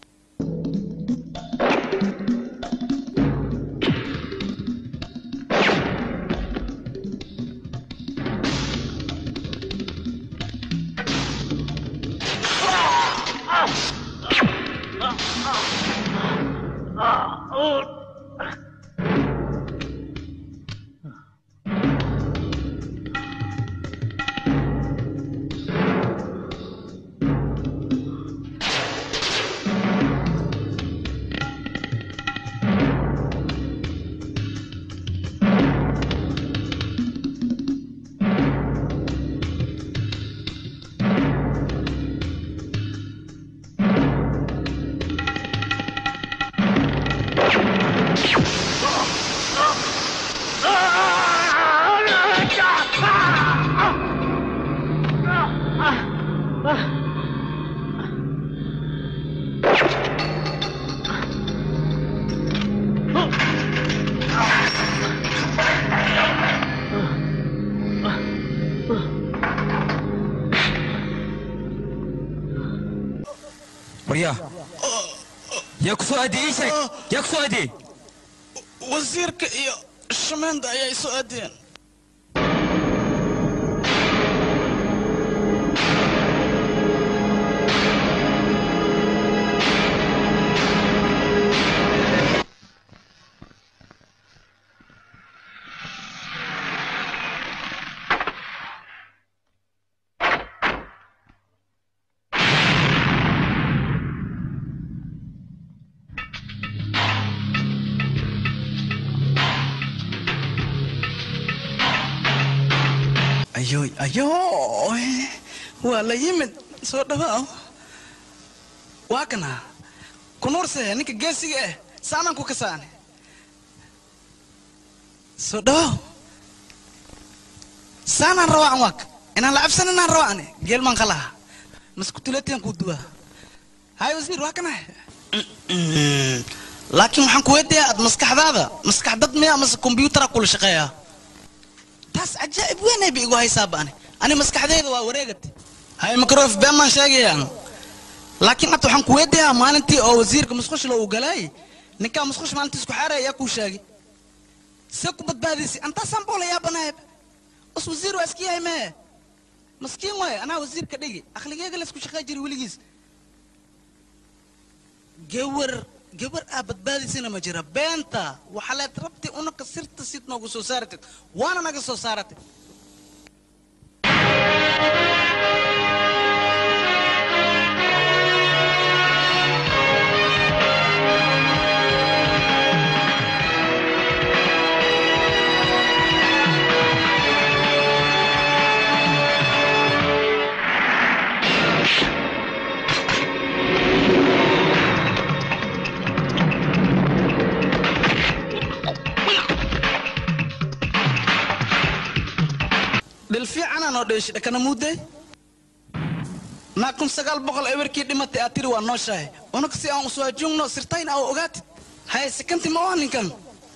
waryaa yaa ku soo aadiyey ii sheeg yaa ku soo aadiyey wasiirka iyo shameenda ayaa isoo aadeen ayoy ayoy waa la yimid soo dhawaaw waa kana kunuurse ninka geesiga eh saanaan ku kasaane soo dhawaaw saanaan rawaacan waak inaan la cabsan inaan rawaacne geelmaan qalaha maskutuleetiyan kuu duwaa hay wasiir waa kana laakiin waxaan ku weydiiyaa aad maskaxdaada maskax dad miya mase kombiyuutara kula shaqeeyaa taas cajaa'ib weynay ba igu haysaa ba'ani ani maskaxdayda waa wareegate hay makrof been maan sheegayaan laakiin hadda waxaan ku weydiiyaa maalintii oo wasiirka musqushla uu galaay ninkaa musqush maalintii isku xaaraya ayaa kuu sheegay see ku badbaadisi antaasaan boo la yaabanahay us wasiir waa iska yahay mee maskiin waaye anaa wasiirka dhigi aqligeega laysku shaqey jiri weligiis gawar gabar aa badbaadisina ma jira beenta waxaa leed rabti unaka sirta sid noogu soo saaratid waana naga soo saaratid dhil fiicanaa noo dheeshi dhakana muudday naa kun sagaal boqol ewerkii dhimatay aad tiri waa nooshahay unaka si aan uswaajungno sirtayn aa ogaatid haye sikanti ma waa ninkan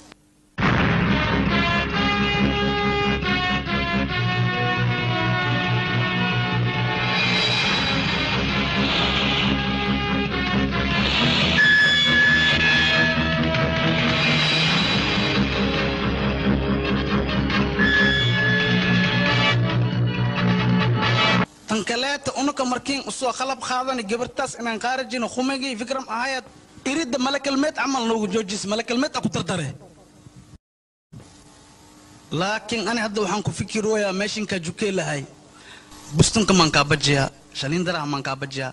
tan kaleeta unaka markiin usoo qalab qaadani gabartaas inaan qaarajino khumagii fikram ahayad iridda malakalmeed camal noogu joojis malakalmeed a ku dardare laakiin ani hadda waxaan ku fikirooyaa meeshinkaa jukee lahay bustunka maan kaa bajiyaa shaliindaraha maan kaa bajiyaa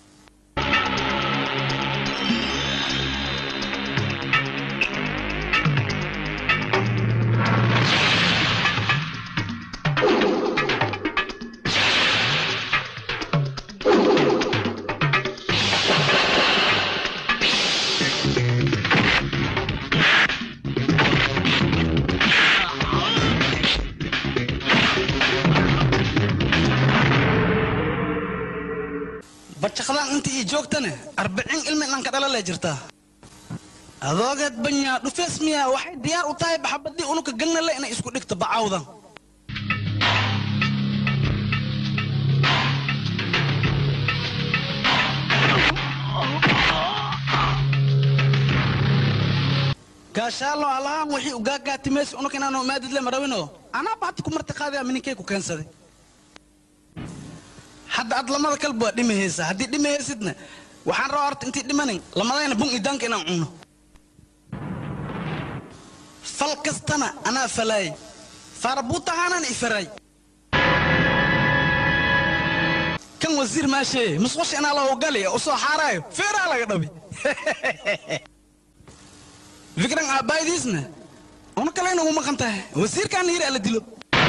bajaqdaan inta ii joogtane arbacin ilmi dhanka dhalale jirtaa adoogeed banyaa dhufees miyaa waxay diyaar u tahay baxabadii unuka gangnale inay isku dhigto bacawdan gaashaalo alahaan wixii ugaagaatimeys unuka inaanu maadidle marawino anaa bahati ku marti qaadaya mininkay ku keensaday hadda aad lamada kalba waa dhimahaysa haddii dhimahaysidna waxaan rabaa horta intii dhimanin lamadayna bun idaanka inaan cuno fal kastana anaa falaayay faarabuutahaanaan ifaray kan wasiir maashee musqusha inaa la ogali usoo xaaraayo feeraa laga dhabi fikran aabbaaydiisna una kale inagu maqan tahay wasiirkaan yiri ala dilo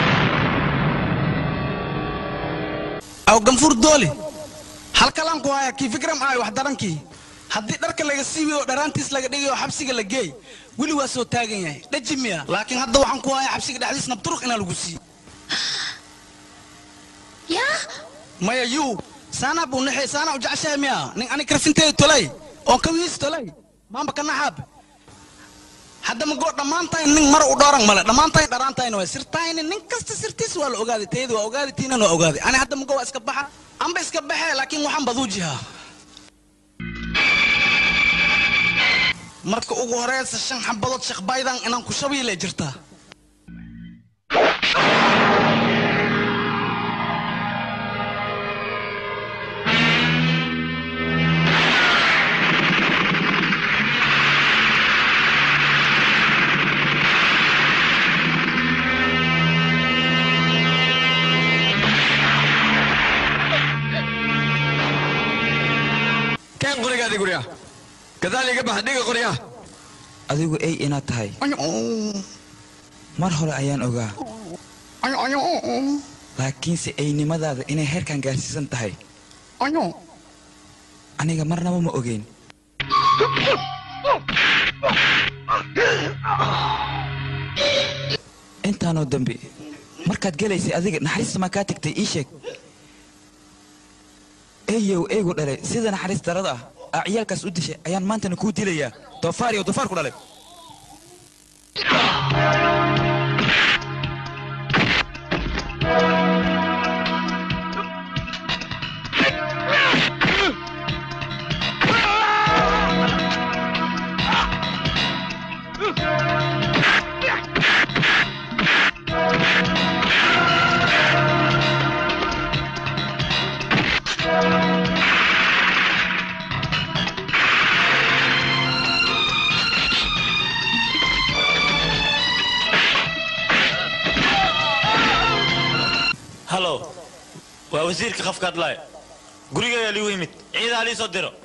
aw ganfuur dooli halkalaan ku haya kii fikram ahay wax darankii haddii dharka laga siibiyo dharaantiis laga dhigayo xabsiga la geey weli waa soo taagan yahay dhaji miya laakiin hadda waxaan ku haya xabsiga dhexdiis nabturuq inaa lagu siiyo yaa maya yuu saanaa buu naxay saanaa u jeceshahay miya nin ani karfinteeda tolay oo kawiis tolay maamba ka naxaab hadda magoo dhammaantayn nin mar u dhooran male dhammaantayn dharaantayna waa sirtayni nin kasta sirtiis waa la ogaaday tayada waa ogaaday tiinan waa ogaaday ani hadda magoo waa iska baxa anba iska baxee laakiin waxaan baduu jihaa marka ugu horeysa shan xabadood shaqbaydan inaan ku shabiile jirtaa keen qorigaadi gurya gadaal iga bax dhiga qorya adigu ey inaad tahay mar hore ayaan ogaa laakiinse eynimadaada inay heerkan gaarsiisan tahay aniga marnaba ma ogeyn intaanoo dambe markaad gelaysay adiga naxariista maa kaa tagtay ii sheeg eeyow eegu dhalay sida naxariis darada ah aa ciyaalkaas u dishay ayaan maantana kuu dilayaa doofaar iyo doofaar ku dhalay Ah! waa wasiirka qafka hadlaaya gurigeeyaa liigu yimid ciidaa lii soo diro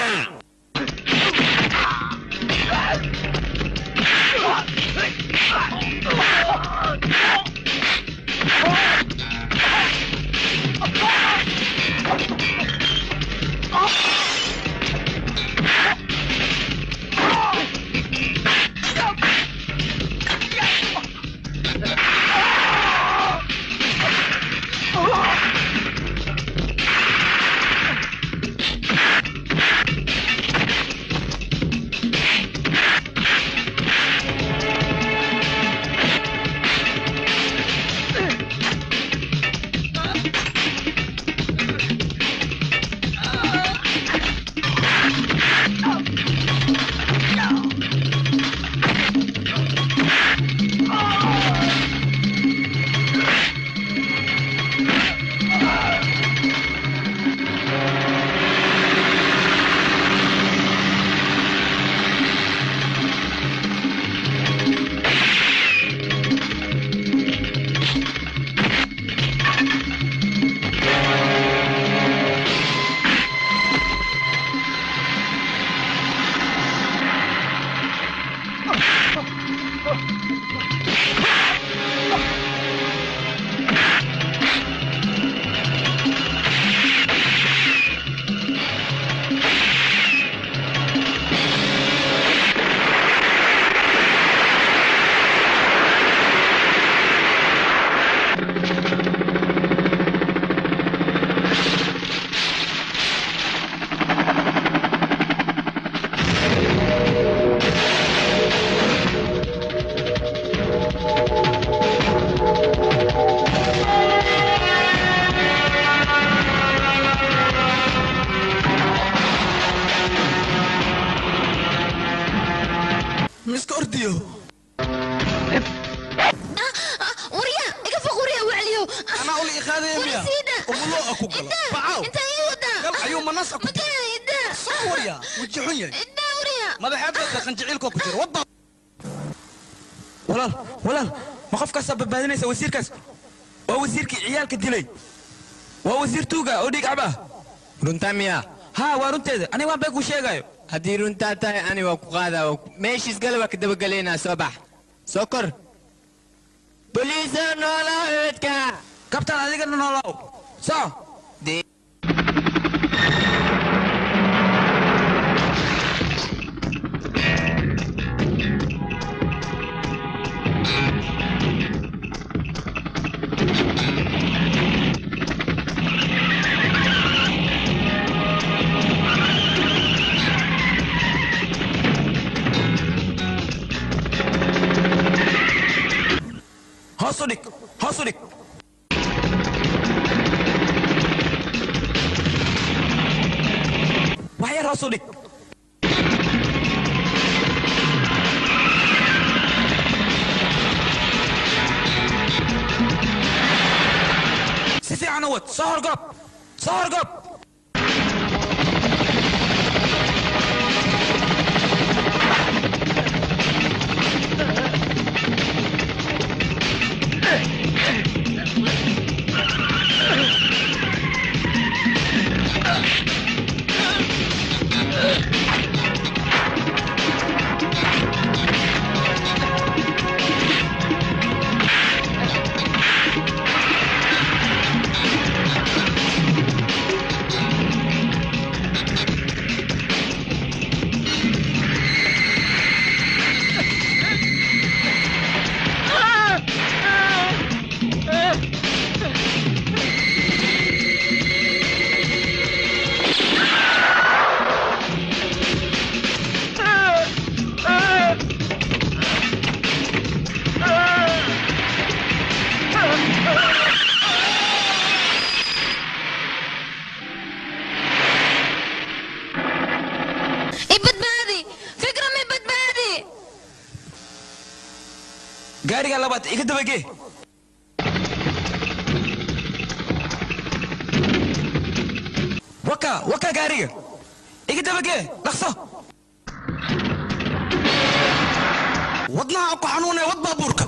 miska ordiyo warya iga foq warya wacliyo anaa uli iqaadaya miya umulo a ku gala bacaw inta ii wadaa gal ayuu manas a ku ida soo warya weji xun yahay ida warya madaxeedka qanjiciilkoo ku jira wadda walaal walaal ma qofkaasaa badbaadinaysa wasiirkaas waa wasiirkii ciyaalka dilay waa wasiir tuuga oo dhiig cab ah runtaa miyaa haa waa runteeda aniga waan been kuu sheegayo haddii runtaa tahay ani waa ku qaadaa meeshiis gale waa ka dabagelaynaa soo bax soo kor boliisa noolaa eedka kabtaan adigana noolow soo hoos u dhig hoos u dhig wax yar hoos u dhig si fiican u wad soo horgoob soo horgoob ibadbaadi fikra mi badbaadi gaariga labaad iga dabagee waka waka gaariga iga dabagee dhaqso wadnaha ku xanuunaya wad baabuurka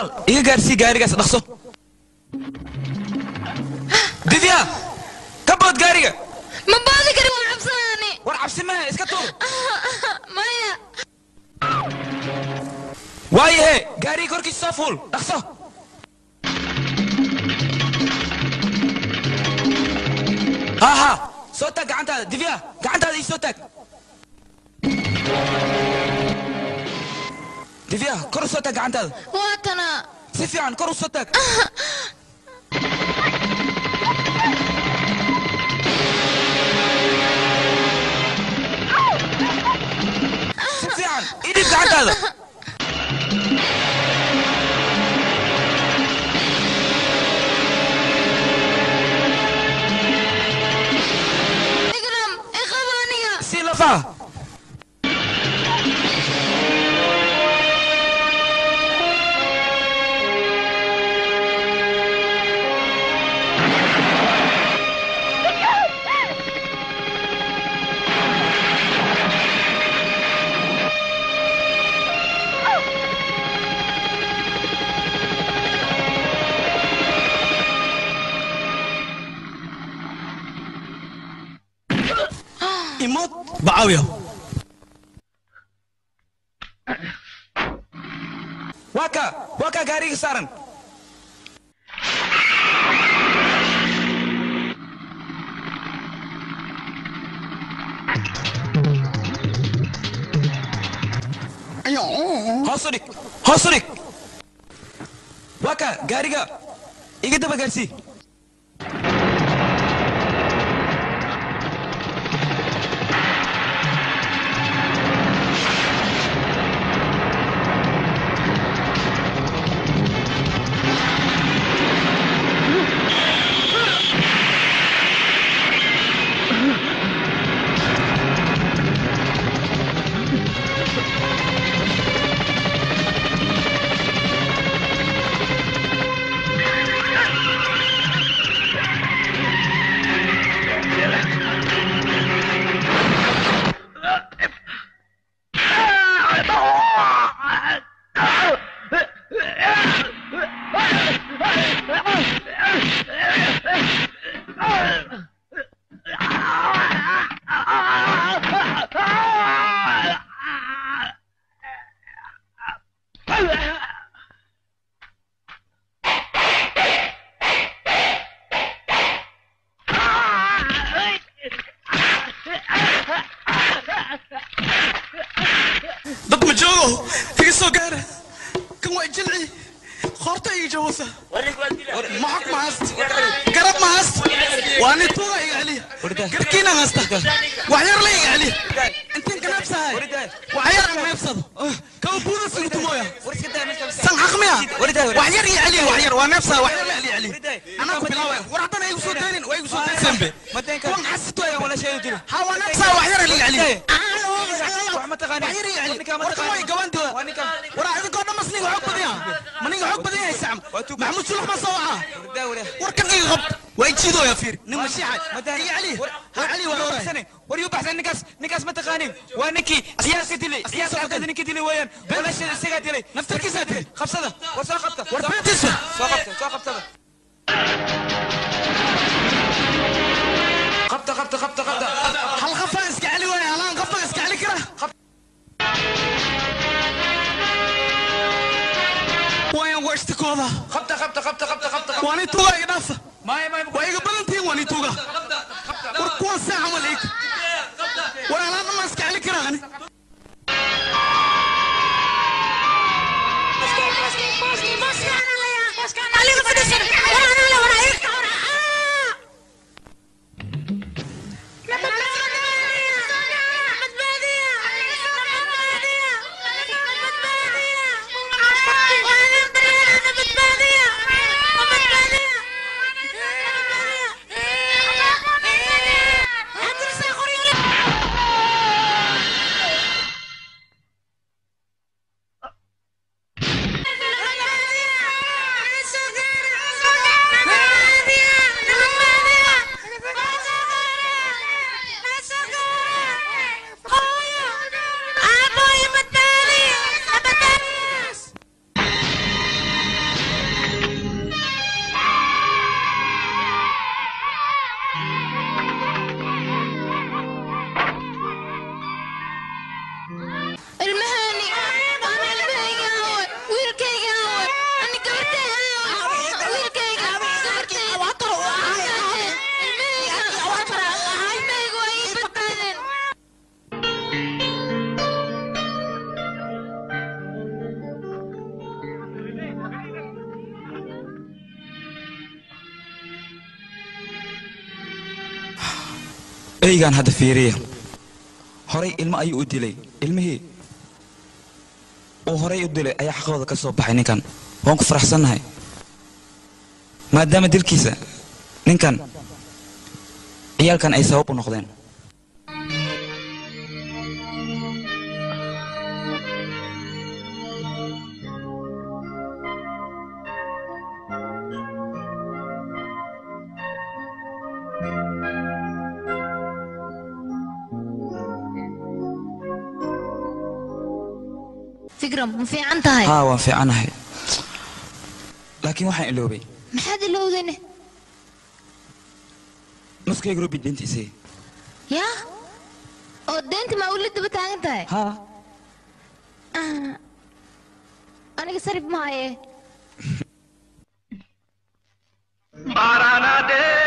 walaal iga gaarsii gaarigaas dhaqso divya ka bood gaariga ma baadi kari waan cabsanaani war cabsi maha iska tuur maya waayahe gaariga korkiisa soo fuul dhaqso ha ha soo taag gacantaada divya gacantaada ii soo taag divya kor u soo taag gacantaada waa tana si fiican kor u soo taag si fiican ii dhib gacantaada ikram iqaba aniga si lafaha imood bacaawiya waa ka waa ka gaariga saaran hoos u dhig hoos u dhig waa ka gaariga iga daba gaarsii dad ma joogo iga soo gaara kan waa jilci qoorta iga jawasa maxog ma hayst garab ma hayst waa nin tuuga iga celiya garkiina haysta wax yar la iga celiya intiin kanaabsahay wax yar ma neebsado kaba buuda sugto mooya san xaq miya wax yar iga celiya wax yar waa neebsaha wax yar la celiya celiya anaa ku bilaawaya war haddana igu soo daynin waa igu soo daysanbe kuwan xasito ayaa wala sheegi jira ha waa neebsaha wax yar la iga celiya محمود شلح ما صوعه وركن ايه غب ويجيدو يا فير نمشي حاج يا علي علي وراي war baxsan ninkaas ninkaas ma taqaanin waa ninkii siyaasa dilay siyaasa qabtada ninkii dilay weeyaan walaashada isagaa dilay naftarkiisaa dilay qabsada war soo qabta war beentiisa soo qabta soo qabtada qabta qabta qabta qabta hal qafa iska celi waay halaan qafa iska celi kara wayan waa ishtikooda qabta qabta qabta qabta qabta waa nin tuuga iga dhaafa maay maay waa iga badantihiin waa nin tuuga war kuwan saa camal iig war halaan ma iska celi kara ani eygaan hadda fiiriya horay ilmo ayuu u dilay ilmihii uu horay u dilay ayaa xaqooda ka soo baxay ninkan waan ku faraxsannahay maadaama dilkiisa ninkan ciyaalkan ay sabab u noqdeen fikram ma fiican tahay haa waan fiicanahay laakiin waxaan iloobay maxaad ilowdayne nuskayga rubi dentiisii yaa oo deynta maa weli daba taagan tahay haa Ah, aniga sarif maaye बाराना दे